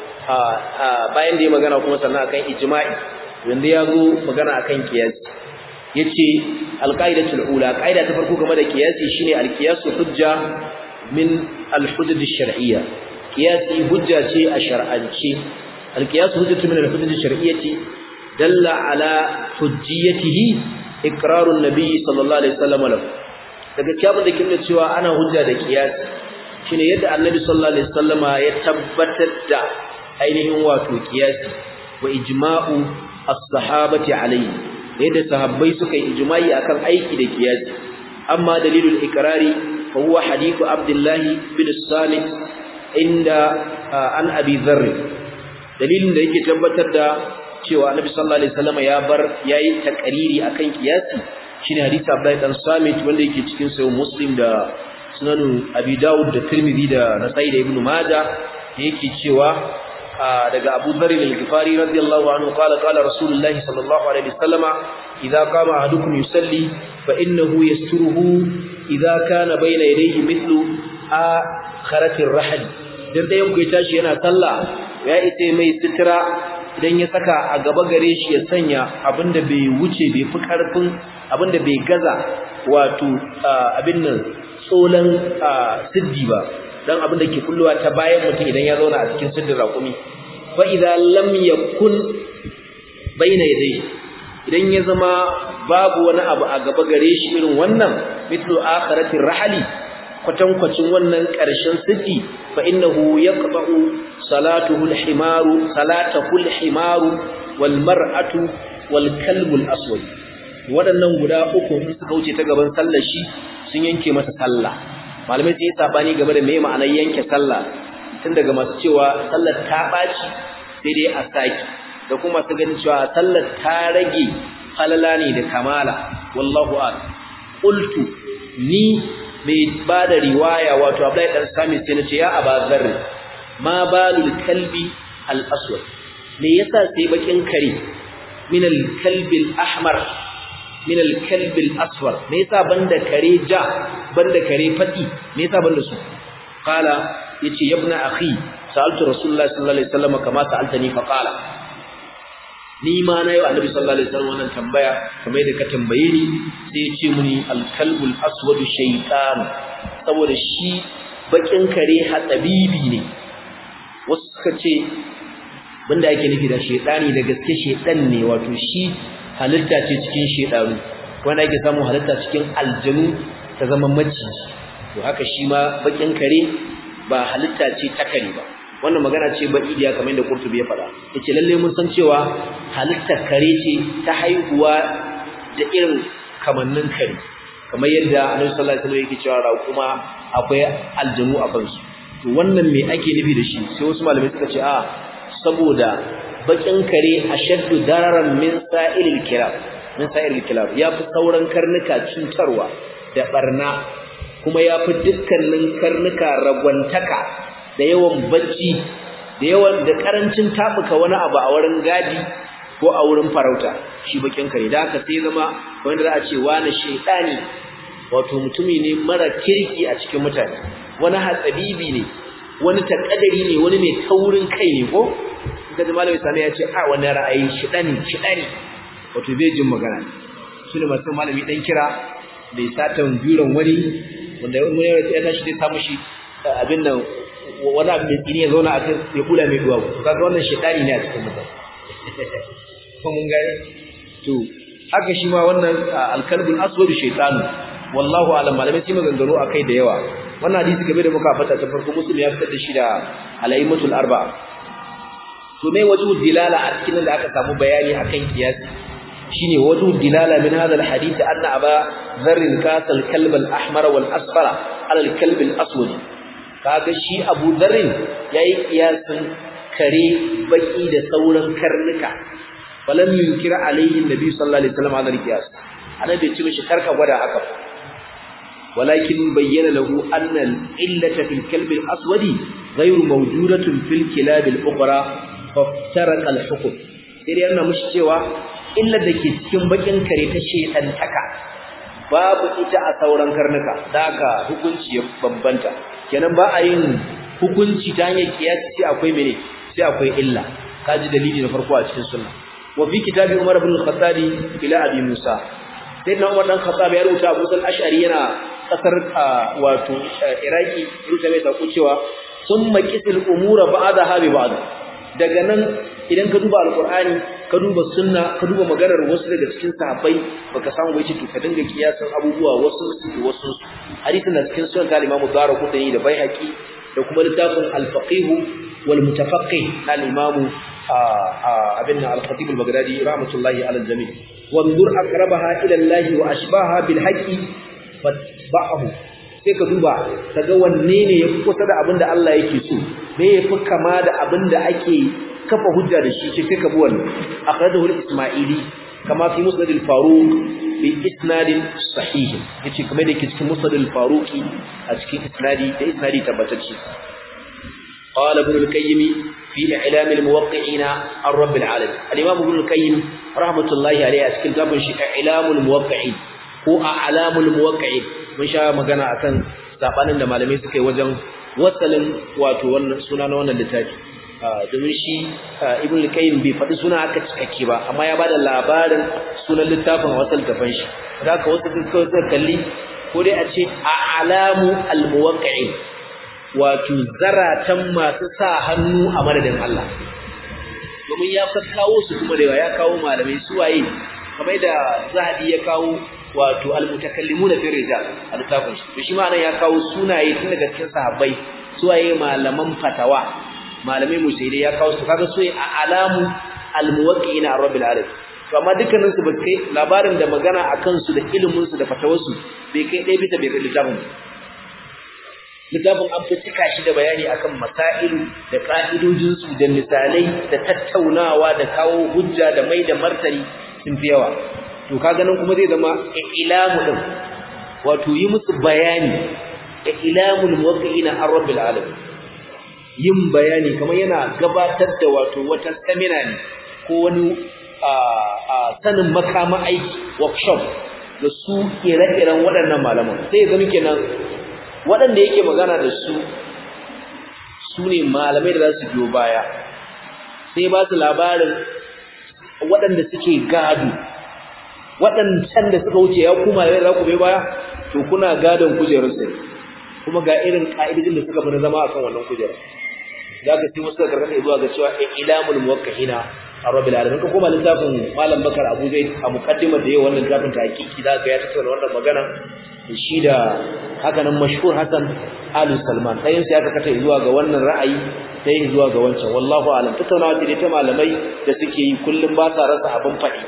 Speaker 1: bayan da ya magana kuma sannan akan ijma'i wanda ya zo magana akan kiyasi yace alqaidatul ula qaida ta farko game da kiyasi shine alqiyasu hujja min alhudud ash-shar'iyya kiyasi hujja ce a shar'ance alqiyasu hujjatu min alhudud ash-shar'iyyati dalla ala hujjiyatihi iqrarun nabiy sallallahu alaihi wasallam lahu daga cikin da kin cewa ana hujja da kiyasi shine yadda annabi sallallahu alaihi wasallama ya tabbatar da ainihin wato kiyasi wa ijma'u as-sahabati alayhi yadda sahabbai suka yi ijma'i akan aiki da kiyasi amma dalilul ikrari fa huwa hadithu abdullahi bin samit inda an abi dharr dalilin da yake tabbatar da cewa annabi sallallahu alaihi wasallam ya bar yayi takariri akan kiyasi shine hadisi abdullahi dan samit wanda yake cikin sahih muslim da sunan abi daud da tirmidhi da nasai da ibnu majah yake cewa daga Abu Dharr al-Ghifari radiyallahu anhu qala qala Rasulullahi sallallahu alaihi wasallama idza qama ahadukum yusalli fa innahu yasturuhu idza kana bayna yadayhi mithlu akharatir rahl dan dayan ku tashi yana sallah ya ite mai sitira idan ya saka a gaba gare shi ya sanya abinda bai wuce bai fi karfin abinda bai gaza wato abin nan tsolan siddi ba dan abin da ke kulluwa ta bayan mutum idan ya zauna a cikin siddin raƙumi fa idza lam yakun baina yadayhi idan ya zama babu wani abu a gaba gare shi irin wannan mithlu akhirati rahali kwatankwacin wannan ƙarshen siddi fa innahu yaqta'u salatuhu al-himaru salatahu al-himaru wal mar'atu wal kalbu al-aswad waɗannan guda uku in suka wuce ta gaban sallar shi sun yanke masa sallah malamai sun yi sabani game da me ma'anar yanke sallah tun daga masu cewa sallar ta ɓaci sai dai a saki da kuma su ganin cewa sallar ta rage falala ne da kamala wallahu a'lam qultu ni mai ba da riwaya wato Abdullahi dan Sami sai na ce ya Aba Zarr ma balul kalbi al aswad me yasa sai bakin kare min al kalbi al ahmar min al kalbi al asfar me yasa banda kare ja banda kare fadi me yasa banda su qala yace yabna akhi sa'altu rasulullahi sallallahu alaihi wasallam kama sa'altani fa qala ni ma na yau annabi sallallahu alaihi wasallam wannan tambaya kamar yadda ka tambaye ni sai ya ce muni al-kalbul aswad shaytan saboda shi bakin kare hatsabibi ne wasu suka ce banda yake nufi da shaytani da gaske shaytan ne wato shi halitta ce cikin shaytanu wanda yake samu halitta cikin aljanu ta zama maciji to haka shi ma bakin kare ba halitta ce ta kare ba wannan magana ce ba idiya kamar yadda Qurtubi ya faɗa yace lalle mun san cewa halittar kare ce ta haihuwa da irin kamannin kare kamar yadda Annabi sallallahu alaihi wasallam yake cewa raƙuma akwai aljanu a kansu to wannan me ake nufi da shi sai wasu malamai suka ce a saboda bakin kare ashaddu dararan min sa'ilil kilab min sa'ilil kilab yafi sauran karnuka cutarwa da barna kuma yafi dukkanin karnuka ragwantaka da yawan bacci da yawan da karancin tabuka wani abu a wurin gadi ko a wurin farauta shi bakin kare da haka sai zama wanda za a ce wani shaytani wato mutumi ne mara kirki a cikin mutane wani hatsabibi ne wani takadari ne wani mai taurin kai ne ko kaga da malami sani ya ce a wani ra'ayi shidani shidani wato bai jin magana su ne masu malami dan kira bai satan biron wani wanda wani ya tashi zai samu shi abin nan wani abu mai tsini ya zauna a kan ya kula mai duwawu kaga wannan shedani ne a cikin mutum ko mun gane to haka shi ma wannan alkalbul aswad shaytanu wallahu alam malamai sai maganganu akai da yawa wannan hadisi game da muka fata ta farko muslim ya fitar da shi da alaimatul arba'a to me wajhu dilala a cikin da aka samu bayani akan kiyasi shine wajhu dilala min hadha alhadith anna aba dharr kasal kalb al-ahmar wal asfara ala al-kalb al-aswad kaga shi Abu Dharr yayi kiyasin kare baki da sauran karnuka falam yunkira alaihi nabi sallallahu alaihi wasallam hadal qiyas annabi ce mishi karka gwada haka walakin bayyana lahu anna al-illata fil kalb al-aswadi ghayru mawjudatun fil kilab al-ukhra faftaraqa al-hukm sai dai yana mushi cewa illar da ke cikin bakin kare ta shedantaka babu ita a sauran karnuka da haka hukunci ya bambanta kenan ba a yin hukunci ta hanyar kiyasi sai akwai mene sai akwai illa kaji dalili na farko a cikin sunna wa fi kitabi Umar ibn al-Khattab ila Abi Musa sai na Umar dan Khattab ya rubuta Abu Sal Ash'ari yana kasar wato Iraki rubuta mai sako cewa summa qisil umura ba'daha bi ba'd daga nan idan ka duba alqur'ani ka duba sunna ka duba maganar wasu daga cikin sahabbai baka samu bai ce to ka dinga kiyasan abubuwa wasu su wasu hadisin da cikin sunan al-Imam Darqutni da Baihaqi da kuma littafin al-Faqih wal Mutafaqqih al-Imam abinna al-Khatib al-Baghdadi rahmatullahi ala al-jami' wanzur aqrabaha ila Allah wa ashbaha bil haqqi fatba'ahu sai ka duba kaga wanne ne yafi kusa da abinda Allah yake so me yafi kama da abinda ake kafa hujja da shi sai ka bi wannan akhrajahu al-Isma'ili kama fi musnad al-Faruq bi isnadin sahih yace kamar da yake cikin musnad al-Faruqi a cikin isnadi da isnadi tabbatacce قال ابن القيم في إعلام الموقعين عن رب العالمين الإمام ابن القيم رحمة الله عليه أسكن كابن شيء إعلام الموقعين هو أعلام الموقعين من شاء مغانا أكن sabanin da malamai suka yi wajen wasalin wato wannan suna na wannan littafi domin shi ibn al-qayyim bai faɗi suna aka cikakke ba amma ya bada labarin sunan littafin a wasu littafan shi da ka wasu suka kalli ko dai a ce a alamu al-muwaqqi'in wato zaratan masu sa hannu a madadin Allah domin ya kawo su kuma da ya kawo malamai suwaye kamar da zahabi ya kawo wato almutakallimuna fi rijal a littafin shi to shi ma nan ya kawo sunaye tun daga cikin sahabbai suwaye malaman fatawa malamai musaidai ya kawo su kaga suwaye a alamu almuwaqqi'ina rabbil alamin to amma dukkanin su ba kai labarin da magana akan su da ilimin su da fatawarsu bai kai ɗaya bisa bai kai littafin littafin an fi cika shi da bayani akan masailu da ka'idojinsu da misalai da tattaunawa da kawo hujja da mai da martani sun fi yawa to kaga nan kuma zai zama ilamu din wato yi musu bayani ilamul muwaqqi'ina an rabbil alamin yin bayani kamar yana gabatar da wato wata seminar ne ko wani sanin makama aiki workshop da su ire-iren waɗannan malaman sai ya zama kenan waɗanda yake magana da su su ne malamai da za su biyo baya sai ba su labarin waɗanda suke gado waɗancan da suka wuce ya kuma da za ku bai baya to kuna gadon kujerar sai kuma ga irin ƙa'idojin da suka fi zama a kan wannan kujerar za ka sai wasu da karkata zuwa ga cewa ilamul muwakkahina a rabbil alamin ka koma littafin malam bakar abu zai a mukaddimar da yayi wannan littafin ta hakiki za ka ya tattauna wannan magana shi da hakanan mashhur Hassan Alu Salman ɗayan sai aka kata zuwa ga wannan ra'ayi ɗayan zuwa ga wancan wallahu alam tattaunawa ce ta malamai da suke yi kullum ba sa rasa abin faɗi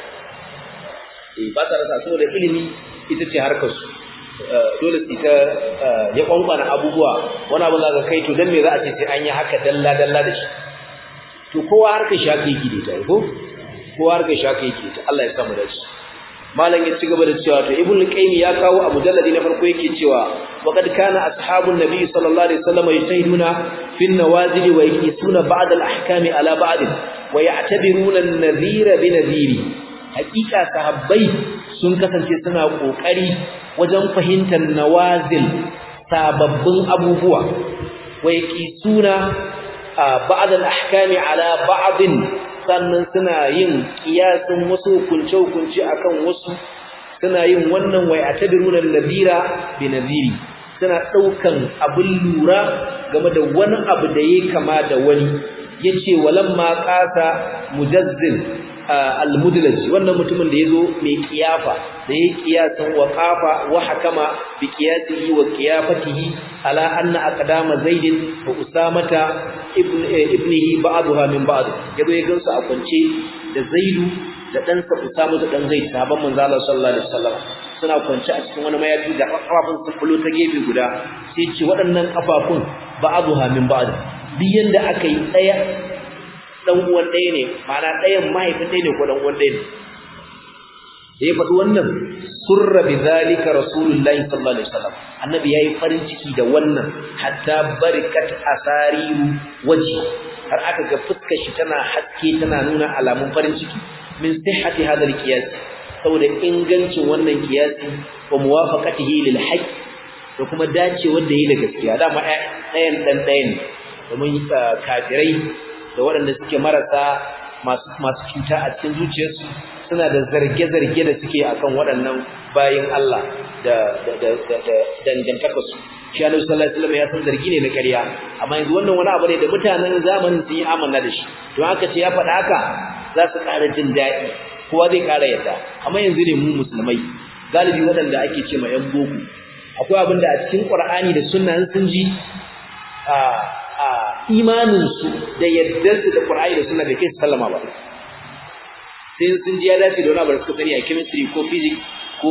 Speaker 1: eh ba sa rasa saboda ilimi ita ce harkar su dole su ta ya kwankwana abubuwa wani abu za ka kai to dan me za a ce sai an yi haka dalla dalla da shi to kowa harkar shi haka yake da ita ko kowa harkar shi haka yake ta Allah ya samu da shi malam ya ci gaba da cewa to ibn qayyim ya kawo a mujalladi na farko yake cewa waqad kana ashabun nabi sallallahu alaihi wasallam yajtahiduna fi an-nawazil wa yaqisuna ba'd al-ahkami ala ba'd wa ya'tabiruna an-nadhira bi nadhiri haqiqa sahabbai sun kasance suna kokari wajen fahimtar nawazil sababbin abubuwa wa yaqisuna ba'd al-ahkami ala ba'd sannan suna yin kiyasin wasu hukunce-hukunce akan wasu suna yin wannan wai a tadiruna nadira bi nadiri suna daukan abin lura game da wani abu da yake kama da wani yace walamma qasa mujazzil al-mudlaj wannan mutumin da yazo mai kiyafa da yake kiyasan wa qafa wa hakama bi qiyasihi wa qiyafatihi ala anna aqdama zaid wa usamata ibnihi ba'daha min ba'd yazo ya gansu a kwance da zaidu da ɗansa usama da dan zaid sahabban manzo Allah sallallahu alaihi wasallam suna kwance a cikin wani mayafi da kafafun su kullu ta gefe guda sai ce waɗannan kafafun ba'daha min ba'd biyan da aka yi tsaya dan uwan ɗaya ne ma'ana ɗayan mahaifin ɗaya ne ko dan uwan ɗaya ne da ya faɗi wannan surra bi zalika rasulullahi sallallahu alaihi wasallam annabi yayi farin ciki da wannan hatta barikat asariru waji har aka ga fuskar shi tana haske tana nuna alamun farin ciki min sihhati hadha alqiyas saboda ingancin wannan kiyasi wa muwafaqatihi lil haqq da kuma dacewar da yi da gaskiya dama ɗayan ɗan ɗayan ne domin kafirai da waɗanda suke marasa masu masu cuta a cikin zuciyarsu suna da zarge-zarge da suke akan waɗannan bayin Allah da dangantaka su shi Annabi sallallahu alaihi wasallam ya san zargi ne na ƙarya amma yanzu wannan wani abu ne da mutanen zamanin sun yi amanna da shi don haka ce ya faɗa haka za su ƙara jin daɗi kowa zai ƙara yadda amma yanzu ne mu musulmai galibi waɗanda ake ce ma 'yan boko akwai abin da a cikin Qur'ani da sunna sun ji a a imaninsu da yardarsu da Qur'ani da sunna da ke sallama ba sai sun ji ya dace da wani abu da suka sani a chemistry ko physics ko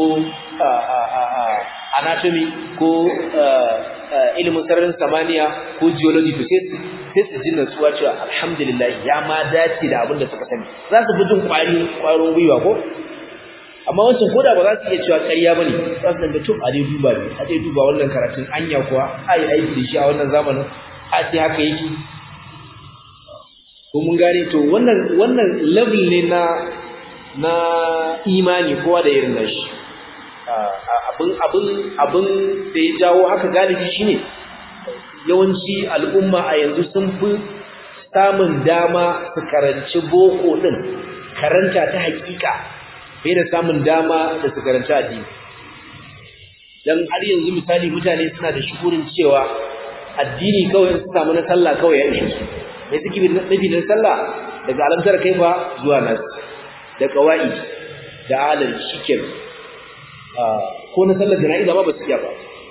Speaker 1: anatomy ko ilimin sararin samaniya ko geology to sai sai su ji natsuwa cewa alhamdulillah ya ma dace da abin da suka sani za su fi jin kwari kwarin gwiwa ko amma wancan koda ba za su iya cewa ƙarya ba ne za su danga tun a dai duba ne a dai duba wannan karatun anya kuwa a yi aiki da shi a wannan zamanin a ce haka yake ko mun gane to wannan wannan level ne na na imani kowa da irin nashi abin abin abin da ya jawo haka galibi shine yawanci al'umma a yanzu sun fi samun dama su karanci boko din karanta ta hakika fiye da samun dama da su karanci addini dan har yanzu misali mutane suna da shukurin cewa addini kawai su samu na sallah kawai ya ishe su mai suke nufi da sallah daga alamtar kaifa zuwa nas da kawai da alal shikin ko na sallar jana'iza ba ba su iya ba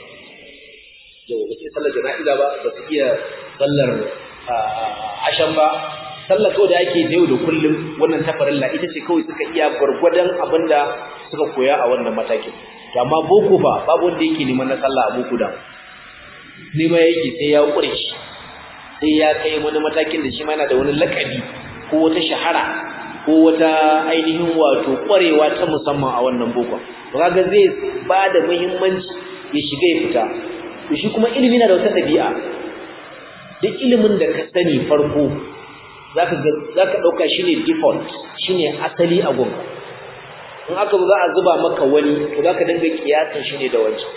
Speaker 1: yau ba su sallar jana'iza ba ba su iya sallar ashan ba sallar kawai da ake da yau da kullum wannan tafarilla ita ce kawai suka iya gwargwadon abin da suka koya a wannan matakin to amma boko ba babu wanda yake neman na sallah a boko da nema yake sai ya kure shi sai ya kai wani matakin da shi ma yana da wani lakabi ko wata shahara ko wata ainihin wato kwarewa ta musamman a wannan boko to kaga zai ba da muhimmanci ya shiga ya fita to shi kuma ilimi na da wata dabi'a duk ilimin da ka sani farko zaka ga zaka dauka shine default shine asali a gunka in aka za a zuba maka wani to zaka dinga kiyasan shine da wancan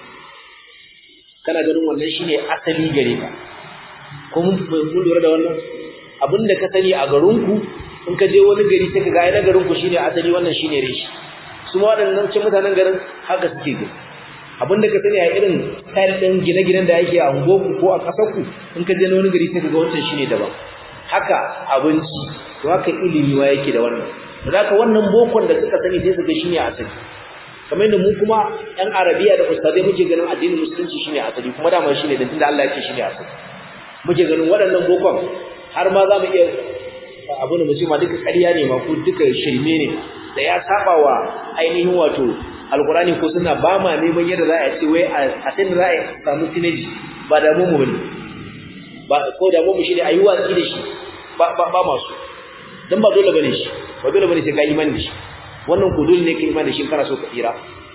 Speaker 1: kana ganin wannan shine asali gare ka ko mun mun lura da wannan abinda ka sani a garinku in ka je wani gari sai ka ga ai na garinku shine asali wannan shine reshi su ma waɗannan cin mutanen garin haka suke gani abinda ka sani a irin style din gine-ginen da yake a ungoku ko a ƙasarku in ka je wani gari sai ka ga wancan shine daban haka abinci to haka ilimi ma yake da wannan da haka wannan bokon da suka sani sai su ga shine asali kamar yadda mu kuma ɗan arabiya da ustazai muke ganin addinin musulunci shine asali kuma dama shine da tunda Allah ya ce shine asali muke ganin waɗannan bokon har ma za mu iya abu da mu ce ma duka ƙarya ne ma ko duka shirme ne da ya saba wa ainihin wato alkurani ko suna ba ma neman yadda za a ce wai a sai da za a samu sinaji ba da mu bane ba ko da mu shine ayi watsi da shi ba ba ba masu dan ba dole bane shi ba dole bane sai ka imani da shi wannan ko dole ne ka imani da shi kana so ka tsira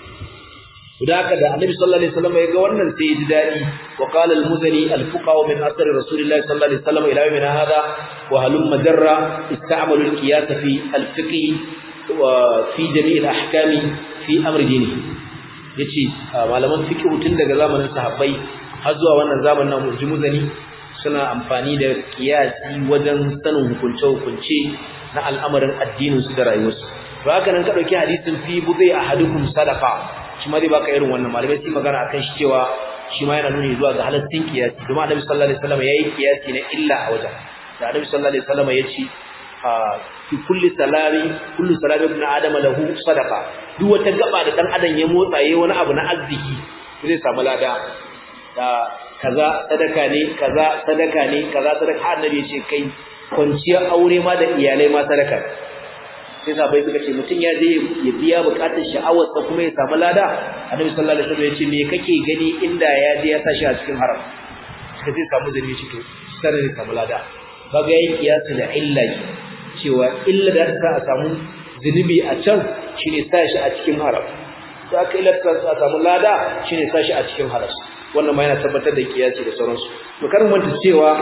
Speaker 1: da haka da annabi sallallahu alaihi wasallam ya ga wannan sai ya ji dadi wa qala al-muzani al-fuqaha min asr rasulillahi sallallahu alaihi wasallam ila yawmina hada wa halum majarra ista'malu al-qiyas fi al-fiqh wa fi jami' al-ahkam fi amr dini yace malaman fiqh tun daga zamanin sahabbai har zuwa wannan zamanin nan muzani suna amfani da qiyasi wajen sanin hukunce hukunce na al'amarin addinin su da rayuwarsu to haka nan ka dauki hadisin fi budai ahadukum sadaqa shi ma zai baka irin wannan malamai sai magana akan shi cewa shi ma yana nuni zuwa ga halaccin kiyasi domin annabi sallallahu alaihi wasallam yayi kiyasi na illa a wajen da annabi sallallahu alaihi wasallam ya ce fi kulli salami kullu salami ibn adam lahu sadaqa duk wata gaba da dan adam ya motsa yayi wani abu na arziki zai samu lada da kaza sadaka ne kaza sadaka ne kaza sadaka annabi ya ce kai kwanciyar aure ma da iyalai ma sadaka sai sabai suka ce mutum ya je ya biya bukatar sha'awarsa kuma ya samu lada annabi sallallahu alaihi wasallam ya ce me kake gani inda ya je ya sa shi a cikin haram sai zai samu zani shi to sai zai samu lada kaga yayin kiyasi da illa cewa illa da ta a samu zunubi a can shine sa shi a cikin haram sai aka ilasta a samu lada shine sa shi a cikin haram wannan ma yana tabbatar da kiyasi da sauransu to kar manta cewa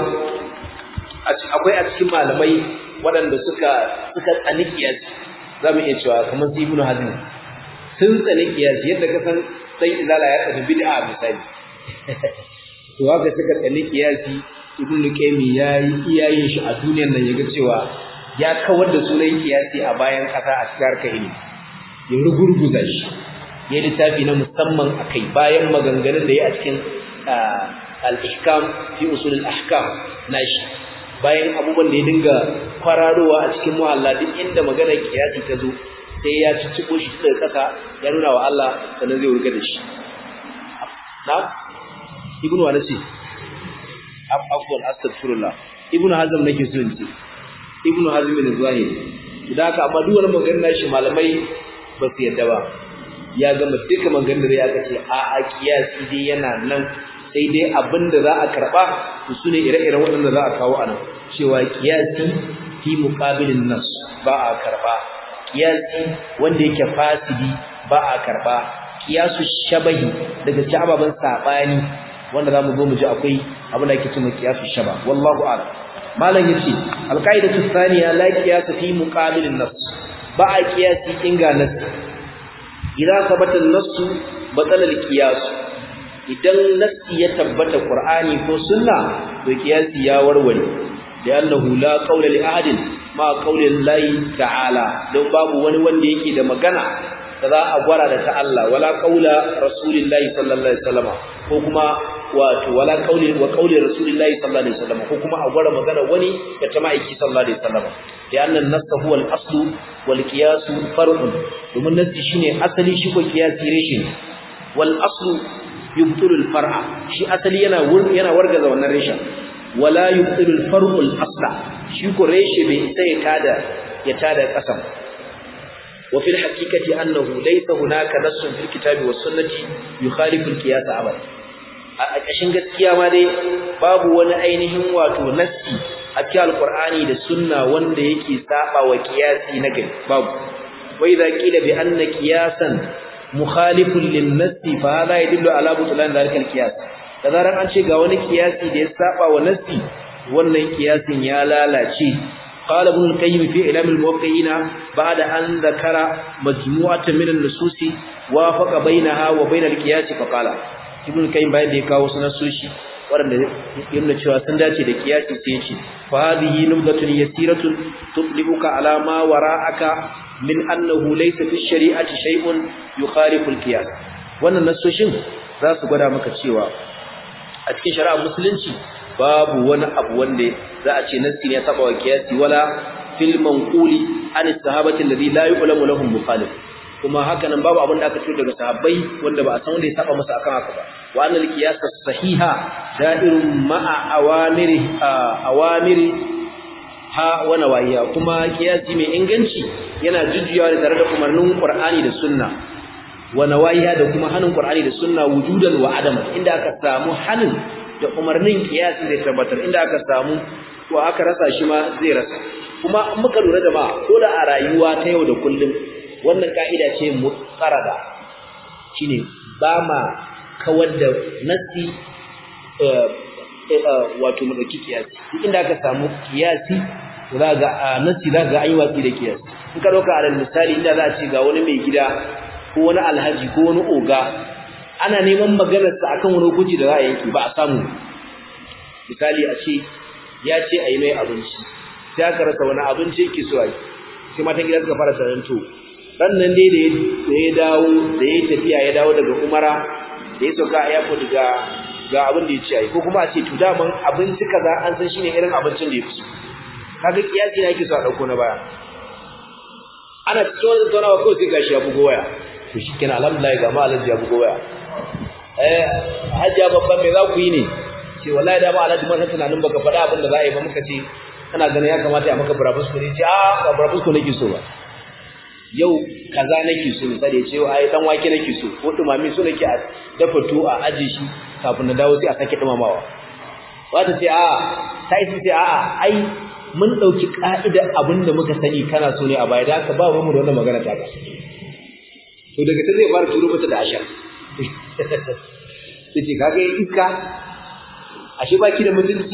Speaker 1: akwai a cikin malamai waɗanda suka suka tsani kiyasi za mu iya cewa kamar su ibnu hazm sun tsani kiyasi yadda ka san dan izala ya tsani bid'a misali to haka suka tsani kiyasi ibnu qayyim yayi iyayen shi a duniyar nan yaga cewa ya kawar da sunan kiyasi a bayan kasa a cikin harkar ilimi ya rugurguza shi ya littafi na musamman akai bayan maganganun da ya a cikin al-ihkam fi usul al-ahkam nashi bayan abubuwan da ya dinga kwararowa a cikin muhalla duk inda magana kiyasi ta zo sai ya cicciɓo shi daga ƙasa ya nuna wa Allah sannan zai wurga da shi na ibnu wa nace afwan astaghfirullah ibnu hazm nake so in ce ibnu hazm ne zahiri idan haka amma duk wani magana shi malamai ba su yadda ba ya gama duka maganar da ya ce a a kiyasi dai yana nan sai dai abin da za a karɓa to su ne ire-iren waɗanda za a kawo a nan cewa kiyasi fi muƙabilin nas ba a karɓa kiyasi wanda yake fasidi ba a karɓa kiyasu shabahi daga ci ababen saɓani wanda za mu zo mu ji akwai abin da ake cewa kiyasu shaba wallahu a'lam malam yace alqaidatu thaniya la qiyasa fi muqabilin nas ba a kiyasi inga nas idan sabata an-nass batala al-qiyas idan nassi ya tabbata qur'ani ko sunna to kiyasi ya warware da annahu la qawla li ahadin ma qawli llahi ta'ala don babu wani wanda yake da magana da za a gwara da ta Allah wala qawla rasulillahi sallallahu alaihi wasallam ko kuma wato wala qawli wa qawli rasulillahi sallallahu alaihi wasallam ko kuma a gwara magana wani da ta ma'aiki sallallahu alaihi wasallam da annan nass huwa al-aslu wal qiyas far'un domin nassi shine asali shi ko qiyasi reshe wal aslu yubtilu al-far'a shi asali yana yana wargaza wannan reshen wala yubtilu al-far'u al-asla shi ko reshe bai isa ya tada ya tada kasan wa fil haqiqati annahu laysa hunaka nassun fil kitabi was sunnati yukhalifu al-qiyas abad a ƙashin gaskiya ma dai babu wani ainihin wato nassi a cikin alqur'ani da sunna wanda yake saba wa qiyasi na gari babu wa idza qila bi anna qiyasan mukhalifun lin-nassi fa hadha yadullu ala butlan dhalika al-qiyas da zaran an ce ga wani qiyasi da ya saba wa nassi wannan qiyasin ya lalace قال ابن القيم في إعلام الموقعين بعد أن ذكر مجموعة من النصوص وافق بينها وبين القياس فقال ابن القيم بعد يكاو سنسوشي waɗanda yana cewa sun dace da kiyasi sai ce fa hadhihi nubdatun yasiratun tudlibuka ala ma wara'aka min annahu laysa fi shari'ati shay'un yukhalifu al-qiyas wannan nasoshin za su gwada maka cewa a cikin shari'ar musulunci babu wani abu wanda za a ce nassi ne ya saba wa kiyasi wala fil manquli an sahabati alladhi la yu'lamu lahum mukhalif kuma haka nan babu abin da aka ce daga sahabbai wanda ba a san wanda ya saba masa akan haka ba wa annal qiyas sahiha da'irun ma'a awamiri awamiri ha wa nawahiya kuma kiyasi mai inganci yana jujjuyawa tare da umarnin Qur'ani da Sunna wa nawahiya da kuma hanin Qur'ani da Sunna wujudan wa adam inda aka samu hanin da umarnin kiyasi zai tabbatar inda aka samu ko aka rasa shi ma zai rasa kuma in muka lura da ma ko da a rayuwa ta yau da kullum wannan ka'ida ce mutsarada shine ba ma kawar da nasi wato mu dauki kiyasi duk inda aka samu kiyasi za ga nasi za ga an yi watsi da kiyasi in ka dauka alal misali inda za a ce ga wani mai gida ko wani alhaji ko wani oga ana neman maganarsa akan wani hukunci da za a yanki ba a samu misali a ce ya ce a yi mai abinci sai aka rasa wani abinci yake so a yi sai matan gida suka fara sanar to ran nan dai da ya dawo da ya tafiya ya dawo daga umara da ya sauka a airport ga ga abin da ya ce a yi ko kuma a ce to daman abinci kaza an san shine irin abincin da ya fi so kaga kiyasi na yake so a ɗauko na baya ana cikin wani tattaunawa kawai sai gashi ya bugo waya to shi kenan alhamdulillah ga ma alhaji ya bugo waya eh hajjia babban me za ku yi ne ce wallahi da ma alhaji mun san tunanin baka faɗa abin da za a yi ba muka ce kana ganin ya kamata a maka burabusko ne ce a ba burabusko nake so ba yau kaza nake so misali ya ce ai dan wake nake so ko dumami so nake a dafa to a aje shi kafin na dawo sai a sake dumamawa wata ce a ta isi ce a ai mun ɗauki ƙa'idar abin da muka sani kana so ne a baya da aka ba mu da wannan magana ta to daga ta zai fara turo mata da ashar sai ce kaga yin iska ashe baki da mutunci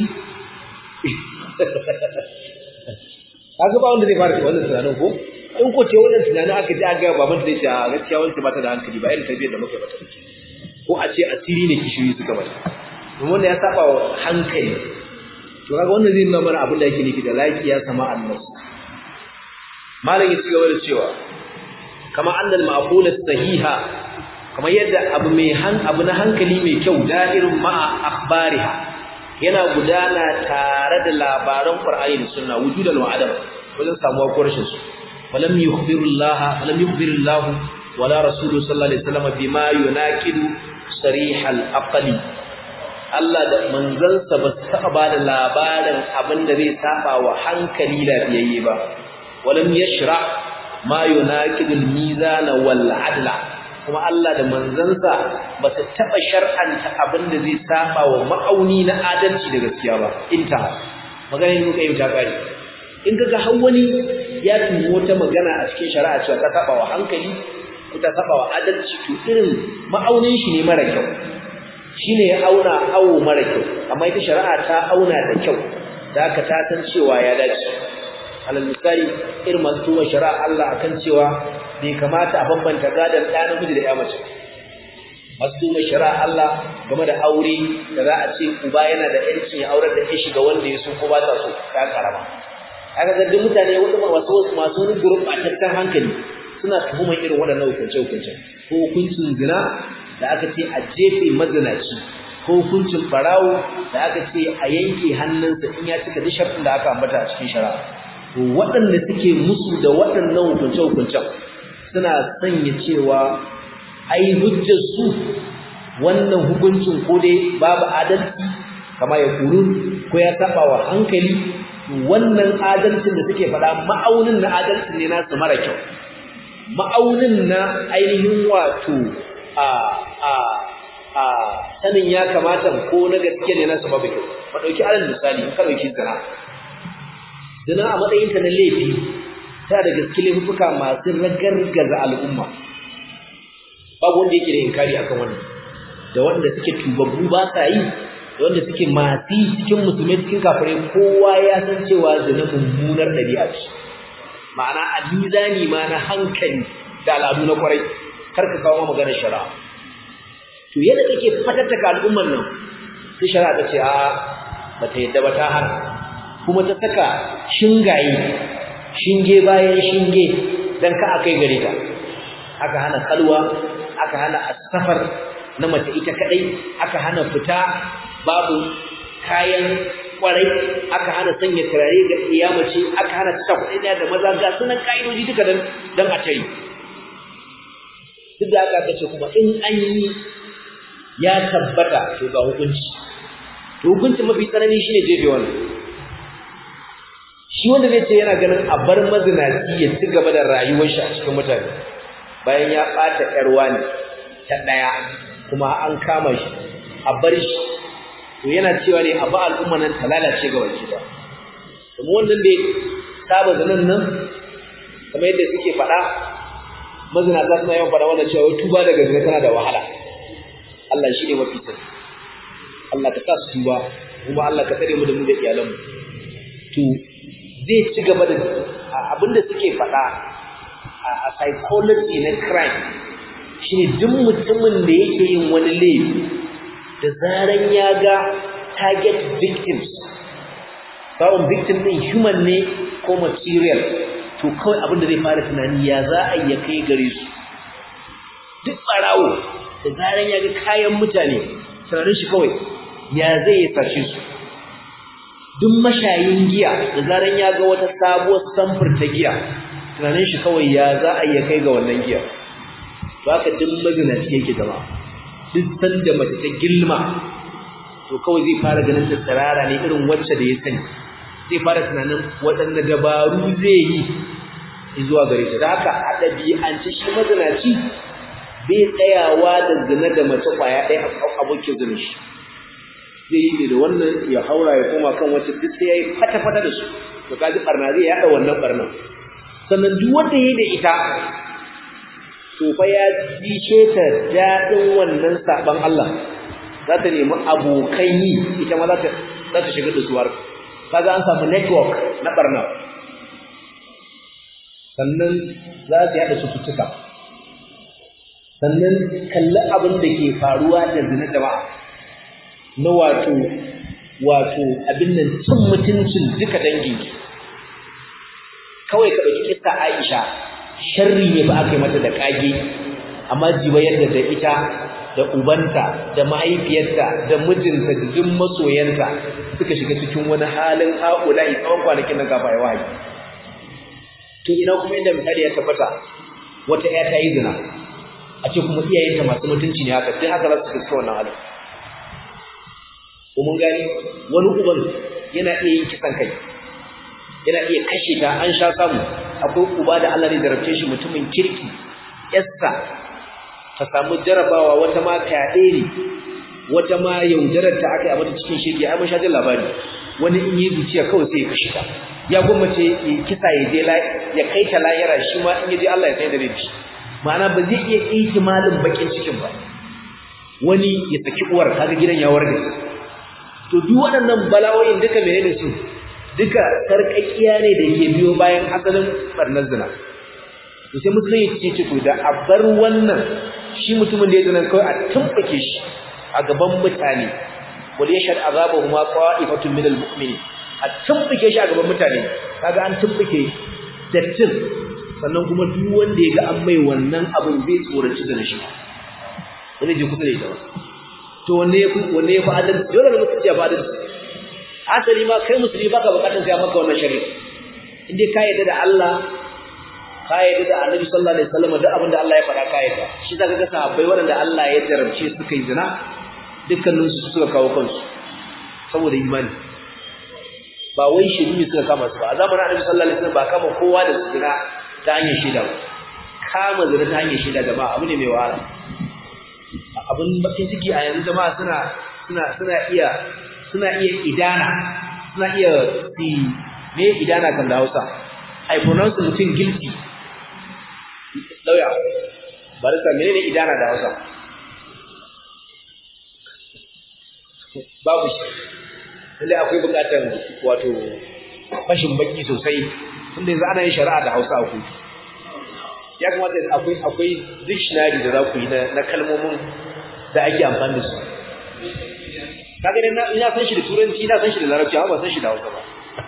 Speaker 1: kaga ba wanda zai fara wannan tunanin ko in ko ce wannan tunanin aka ji aka ga baban da ya ce a gaskiya wanda ba ta da hankali ba irin tarbiyyar da muka mata ko a ce asiri ne kishiyoyi suka mata don wanda ya saba wa hankali to kaga wannan zai nuna mana abin da yake nufi da laki ya sama annas malam ya cigaba da cewa kama annal ma'qula sahiha kamar yadda abu mai han abu na hankali mai kyau da'irin ma'a akhbariha yana gudana tare da labaran qur'ani da sunna wujudan wa adam wajen samuwa ko rashin su falam yukhbirullah falam yukhbirullah wala rasuluhu sallallahu alaihi wasallam bima yunaqidu sarihal aqli Allah da manzansa ba su taɓa ba da labarin abin da zai saba wa hankali lafiyayye ba walam yashra ma yunaqidul mizana wal adla kuma Allah da manzansa ba su taɓa shar'anta abin da zai saba wa ma'auni na adalci da gaskiya ba inta magana ne muka yi ta kare in kaga har wani ya tumo wata magana a cikin shari'a cewa ta saba wa hankali ko ta saba wa adalci to irin ma'aunin shi ne mara kyau shine ya auna awo mara kyau amma ita shari'a ta auna da kyau da aka ta san cewa ya dace alal misali irin masu tuwa shari'a Allah akan cewa bai kamata a bambanta gadon ɗa namiji da ya mace masu tuwa shari'a Allah game da aure da za a ce uba yana da yancin ya aurar da ya shiga wanda ya so ko ba ta so ka karama aka ga duk mutane wanda masu masu wani gurɓataccen hankali suna tuhumar irin waɗannan hukunce-hukunce ko hukuncin zina da aka ce a jefe mazinaci ko hukuncin farawo da aka ce a yanke hannunsa in ya cika duk sharɗin da aka ambata a cikin shari'a to waɗanda suke musu da waɗannan hukunce-hukuncen suna sanya cewa ai hujjar su wannan hukuncin ko dai babu adalci kama ya kuru ko ya saba wa hankali wannan adalcin da suke faɗa ma'aunin na adalcin ne nasu mara kyau ma'aunin na ainihin wato a a a sanin ya kamata ko na gaske ne na sababu kyau ba dauki alal misali in ka dauki zina zina a matsayin ta na laifi ta da gaske laifuka masu ragargaza al'umma babu wanda yake da inkari akan wannan da wanda suke tubabbu ba sa yi da wanda suke masu cikin musulmai cikin kafirai kowa ya san cewa zina mummunar ɗabi'a ce ma'ana a mizani ma na hankali da al'adu na kwarai kar ka kawo maganar shari'a to yadda kake fatattaka al'ummar nan sai shari'a ta ce a bata yadda ba ta hana kuma ta saka shingaye shinge bayan shinge dan ka akai gare ta aka hana kalwa aka hana asafar na mace ita kadai aka hana fita babu kayan kwarai aka hana sanya turare ga iyamace aka hana ta kuɗi da maza ga sunan ka'idoji duka dan dan a tare duk da aka ce kuma in an yi ya tabbata to ga hukunci to hukunci mafi tsanani shine jefe wannan shi wanda zai ce yana ganin a bar mazinaci ya ci gaba da rayuwar shi a cikin mutane bayan ya ɓata ƴar wani ta ɗaya kuma an kama shi a bar shi to yana cewa ne a ba al'umma nan ta lalace ga baki ba kuma wannan da saba zanen nan kamar yadda suke faɗa mazinata suna yawan faɗa wannan cewa tuba daga zina tana da wahala Allah shi ne mafi sani Allah ka sa su tuba kuma Allah ka tsare mu da mu da iyalanmu to zai ci gaba da abinda suke faɗa a psychology na crime shine duk mutumin da yake yin wani laifi da zaran ya ga target victims sawun victim din human ne ko material to kawai abin da zai fara tunani ya za a iya kai gare su duk barawo da zaran ya ga kayan mutane tunanin shi kawai ya zai ya sace su duk mashayin giya da zaran ya ga wata sabuwar samfur ta giya tunanin shi kawai ya za a iya kai ga wannan giya to haka duk mazinaci yake zama duk sanda mace ta gilma to kawai zai fara ganin ta tsirara ne irin wacce da ya sani zai fara tunanin waɗanne dabaru zai yi zuwa gare ta da haka a ɗabi'ance shi mazinaci bai tsayawa da zina da mace ƙwaya ɗaya a abokin zina shi zai yi da wannan ya haura ya koma kan wacce duk sai ya yi fata-fata da su to kaji barna zai yada wannan barnan sannan duk wanda yayi da ita to fa ya ji ta dadin wannan saban Allah za ta nemi abokan yi ita ma za ta za ta shiga dusuwar kaga an samu network na barna sannan za su yada cututtuka sannan kalli abin da ke faruwa da zina jama'a na wato wato abin nan cin mutuncin duka dangin kawai ka ɗauki kissa Aisha sharri ne ba aka yi mata da kage amma jiba yadda da ita da ubanta da mahaifiyarta da mijinta da duk masoyanta suka shiga cikin wani halin haƙula'i tsawon kwanakin nan kafa ya wahayi to ina kuma inda misali ya tabbata wata ƴa ta yi zina a ce kuma iyayenta masu mutunci ne haka sai haka za su fuska wannan halin ko mun gani wani uban yana iya yin kisan kai yana iya kashe ta an sha samu akwai uba da Allah ne zarafce shi mutumin kirki yassa ta samu jarabawa wata ma fyaɗe ne wata ma yaudarar ta aka yi a mata cikin shirki ai mun sha jin labari wani in yi zuciya kawai sai ya kashe ta ya gwammace kisa ya je ya kai ta lahira shi ma in ya je Allah ya sai da shi ma'ana ba zai iya ihtimalin bakin cikin ba wani ya saki uwar kaga gidan ya warga to duk waɗannan bala'o'in duka menene su duka sarƙaƙiya ne da ke biyo bayan asalin barnar zina to sai musulunci ce ce to da a bar wannan shi mutumin da ya zina kawai a tumɓuke shi a gaban mutane wal yashhad azabahuma qa'ifatun min al-mu'minin a tumɓuke shi a gaban mutane kaga an tumɓuke dattin sannan kuma duk wanda ya ga an mai wannan abin zai tsoraci da shi wani je kusa da ita ba to wanne ya wanne ya fi adalci dole ne mutum ya fi adalci asali ma kai musulmi baka bukatar sai maka wannan shari'a in dai ka yarda da Allah ka yarda da Annabi sallallahu alaihi wasallam duk abin da Allah ya faɗa ka yarda shi zaka ga sahabbai waɗanda Allah ya jarabce suka yi zina dukkanin su suka kawo kansu saboda imani ba wai shirimi suka kama su ba a zamanin Annabi sallallahu alaihi wasallam ba kama kowa da su zina ta hanyar shida ba kama zina ta hanyar shida jama'a abu ne mai wahala abin bakin ciki a yanzu jama'a suna suna suna iya suna iya idana suna iya si me idana kan da Hausa I pronounce mutum guilty lauya barista menene idana da Hausa babu shi lalle akwai bukatar wato fashin baki sosai tunda yanzu ana yin shari'a da Hausa a kotu ya kamata akwai akwai dictionary da za ku yi na kalmomin da ake amfani da su kaga dai ina san shi da turanci ina san shi da larabci amma ban san shi da Hausa ba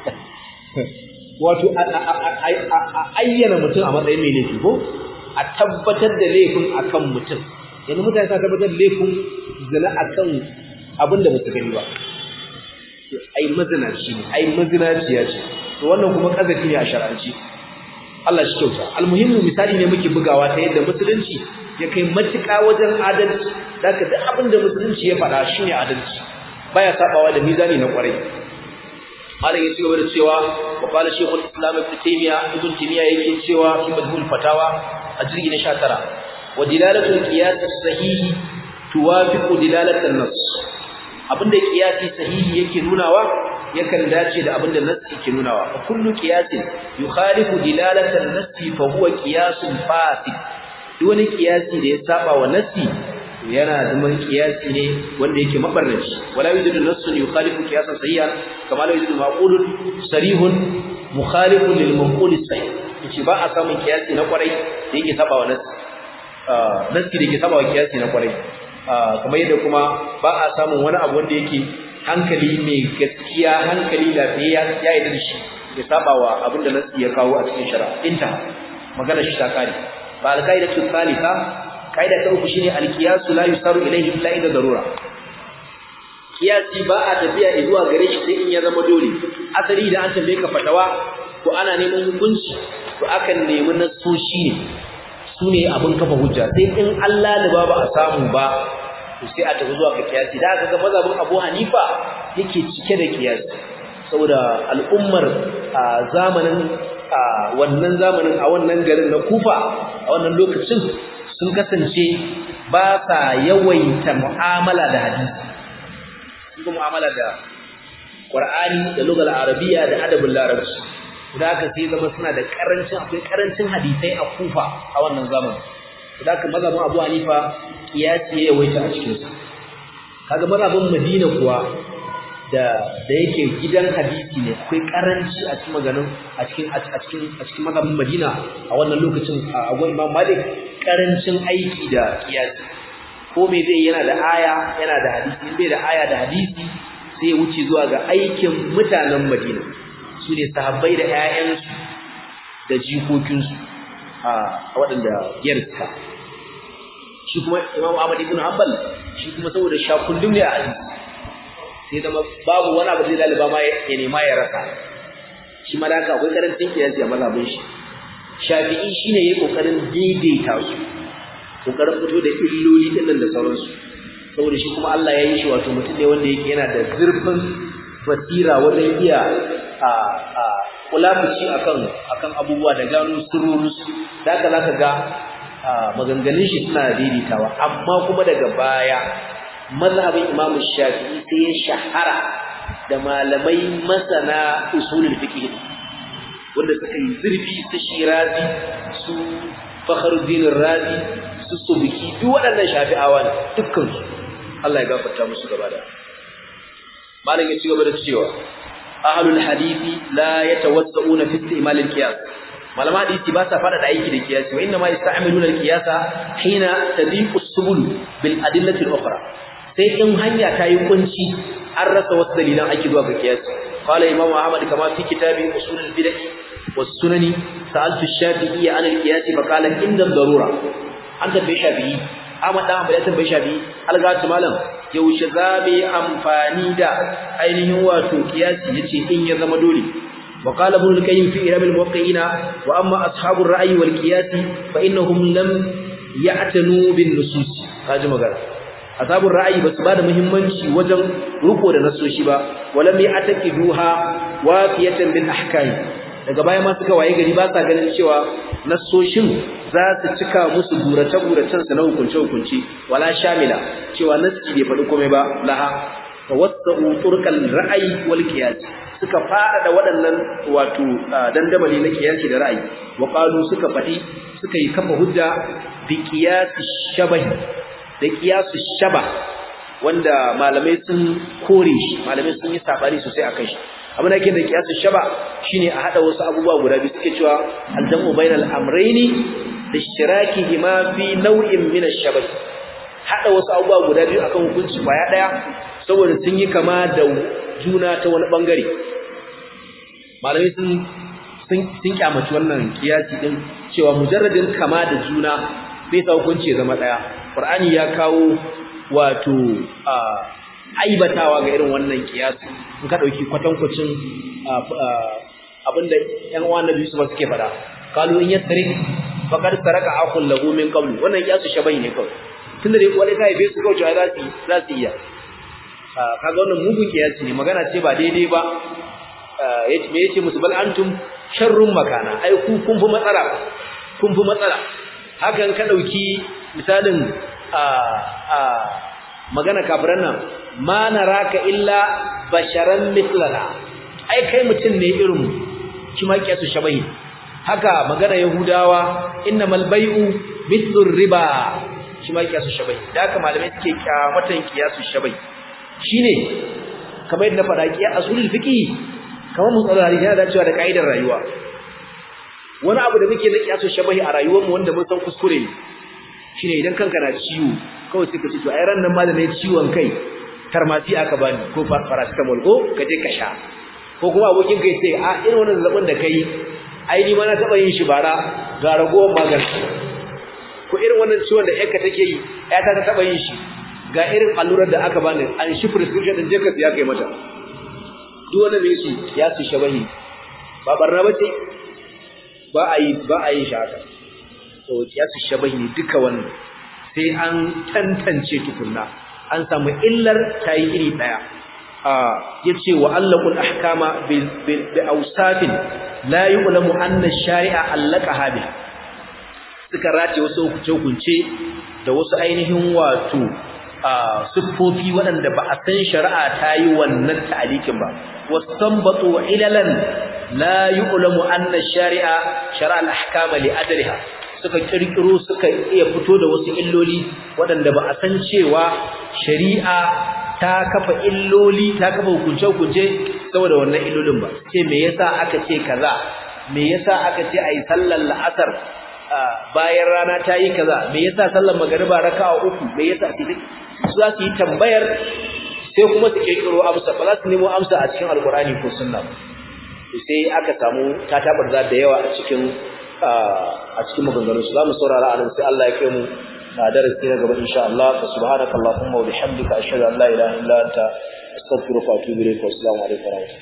Speaker 1: wato a ayyana mutum a matsayin mai laifi ko a tabbatar da laifin akan mutum yanzu mutane suna tabbatar da laifin zina akan abin da musu gani ba ai mazinaci ne ai mazinaciya ce to wannan kuma kazafi ne a shar'anci Allah shi kyauta almuhimmu misali ne muke bugawa ta yadda musulunci ya kai matuƙa wajen adalci zaka duk abin da musulunci ya faɗa shine adalci baya sabawa da mizani na kwarai malam ya cigaba da cewa wa qala shaykhul islam ibn taymiya ibn taymiya yake cewa fi majmul fatawa a jirgi na 19 wa dilalatul qiyas sahihi tuwafiqu dilalatul nas abinda qiyasi sahihi yake nunawa yakan dace da abinda nassi ke nunawa fa kullu qiyasin yukhalifu dilalatul nassi fa huwa qiyasun fasid duk wani qiyasi da ya saba wa nassi yana zaman kiyasi ne wanda yake mabarnaci wala yujidu nassun yukhalifu qiyasan sahihan kama la yujidu maqulun sarihun mukhalifun lil maqul sahih yace ba a samun kiyasi na kwarai da yake saba wa nassi nassi da yake saba wa kiyasi na kwarai kamar yadda kuma ba a samun wani abu wanda yake hankali mai gaskiya hankali lafiya ya yi da shi ya saba wa abin da nassi ya kawo a cikin shari'a inta magana shi ta kare ba alqaidatu thalitha kaida ta uku shine alqiyasu la yusaru ilayhi illa idza darura kiyasi ba a tafiya zuwa gare shi sai in ya zama dole asali da an tambaye ka fatawa ko ana neman hukunci to akan nemi nasoshi ne sune abin kafa hujja sai in Allah da ba a samu ba to sai a tafi zuwa ga kiyasi da aka ga mazhabin Abu Hanifa yake cike da kiyasi saboda al'ummar a zamanin a wannan zamanin a wannan garin na Kufa a wannan lokacin sun kasance ba sa yawaita mu'amala da hadisi sun ga mu'amala da Qur'ani da lugal arabiya da adabul larabci da haka sai zama suna da karancin akwai karancin hadisai a Kufa a wannan zamanin da haka mazhabin Abu Hanifa kiyasi ya yawaita a cikin sa kaga mazhabin Madina kuwa da da yake gidan hadisi ne akwai karanci a cikin maganin a cikin a cikin a cikin mazhabin Madina a wannan lokacin a gon Imam Malik karancin aiki da kiyasi ko me zai yana da aya yana da hadisi in bai da aya da hadisi sai ya wuce zuwa ga aikin mutanen Madina su ne sahabbai da ƴaƴansu da jikokinsu a waɗanda yarsa shi kuma Imam Ahmad ibn Hanbal shi kuma saboda shakullum ne a hadisi sai zama babu wani abu da zai laliba ma ya nema ya rasa shi ma da akwai karancin kiyasi a mazhabin shi Shafi'i shine yayi kokarin daidaita su kokarin fito da illoli din nan da sauransu saboda shi kuma Allah ya yi shi wato mutum ne wanda yake yana da zurfin basira wajen iya a a kulafuci akan akan abubuwa da gano sirrorus da haka zaka ga maganganun shi suna daidaitawa amma kuma daga baya mazhabin Imam Shafi'i sai ya shahara da malamai masana usulul fiqh wanda suka yi zurfi su Shirazi su Fakhruddin Razi su Subki duk waɗannan Shafi'awa ne dukkan su Allah ya gafarta musu gaba da malam ya ci gaba da cewa ahlul hadisi la yatawassauna fi istimal al-qiyas malama hadisi ba sa fada da aiki da qiyasi wa inna ma yasta'miluna al-qiyasa hina tadiqu as-subul bil adillati al-ukhra sai in hanya ta yi kunci an rasa wasu dalilan ake zuwa ga qiyasi qala imam ahmad kama fi kitabi usul al-bid'ah was sunani sa'altu ash-shafi'i an al-qiyas fa qala inda ad-darura an tabbai shafi'i Ahmad dan Hanbali ya tambaye Shafi algatu malam yaushe zabe amfani da ainihin wato kiyasi yace in ya zama dole wa qala ibn al-qayyim fi iram al-muwaqqi'ina wa amma ashabu ar-ra'yi wal qiyas fa innahum lam ya'tanu bin nusus kaji magana ashabu ar-ra'yi basu bada muhimmanci wajen ruko da nasoshi ba walam ya'taqiduha wafiyatan bil ahkam daga baya ma suka waye gari ba sa ganin cewa nassoshin za su cika musu burace-buracen su na hukunce-hukunce wala shamila cewa nassi bai faɗi komai ba laha fa wasa'u turkal ra'ayi wal qiyas suka fada da waɗannan wato dandamali na qiyasi da ra'ayi wa qalu suka faɗi suka yi kafa hujja bi qiyas shabahi da qiyas shaba wanda malamai sun kore shi malamai sun yi sabari sosai akan shi abin da yake da kiyasu shaba shine a hada wasu abubuwa guda biyu suke cewa aljamu bainal amrayni da ishtiraki ma fi naw'in min ash-shabah hada wasu abubuwa guda biyu akan hukunci kwaya daya saboda sun yi kama da juna ta wani bangare malamai sun sun sun kyamaci wannan kiyasi din cewa mujarradin kama da juna bai sa hukunci ya zama daya qur'ani ya kawo wato aibatawa ga irin wannan kiyasi in ka dauki kwatankwacin abinda ƴan uwan Nabi Yusuf suke fada kalu in yasrik faqad saraka aqul lahu min qabl wannan kiyasu shabai ne kawai tunda dai wani kai bai su kauce za su za su iya kaga wannan mugun kiyasi ne magana ce ba daidai ba yace me yace musu bal antum sharrun makana ai ku kun fi matsala kun fi matsala hakan ka dauki misalin a a magana kafiran nan ma naraka illa basharan mithlana ai kai mutum ne irin shi ma kiyasu shabahi haka magana yahudawa innamal bai'u mithlur riba shi ma kiyasu shabahi da haka malamai suke kyamatan kiyasu shabahi shine kamar yadda faɗa kiya asulul fiqi kamar mutsalari yana dacewa da kaidar rayuwa wani abu da muke na kiyasu shabahi a rayuwarmu wanda mun san kuskure ne shine idan kanka na ciwo kawai sai ka ce to ai ran nan ma da nayi ciwon kai farmasi aka bani ko paracetamol ko ka je ka sha ko kuma abokin kai sai a irin wannan zazzabin da kai ai ni ma na taba yin shi bara ga ragowar magani ko irin wannan ciwon da yarka take yi ya ta taba yin shi ga irin allurar da aka bani an shi prescription din je ka siya kai mata duk wanda mai shi ya su shabahi ba barna bace ba a yi ba a yi shi haka to ya su shabahi ne duka wannan sai an tantance tukunna an samu illar tayi iri daya yace wa allaqul ahkama bi awsafin la yu'lamu anna ash-shari'a allaqaha bi suka race wasu hukunce hukunce da wasu ainihin wato siffofi waɗanda ba a san shari'a ta yi wannan ta'alikin ba wastanbatu ilalan la yu'lamu anna shari'a shari'a al-ahkama li adliha suka kirkiro suka iya fito da wasu illoli waɗanda ba a san cewa shari'a ta kafa illoli ta kafa hukunce-hukunce saboda wannan illolin ba ce me yasa aka ce kaza me yasa aka ce ayi sallar la'asar bayan rana ta yi kaza me yasa sallar magariba raka'a uku me yasa su za su yi tambayar sai kuma su kirkiro amsa ba za su nemo amsa a cikin alkurani ko sunna sai aka samu tatabarza da yawa a cikin a cikin maganganun su zamu saurara anan sai Allah ya kai mu a darasi na gaba insha Allah fa subhanakallahumma wa bihamdika ashhadu an la ilaha illa anta astaghfiruka wa atubu ilayk wa assalamu alaikum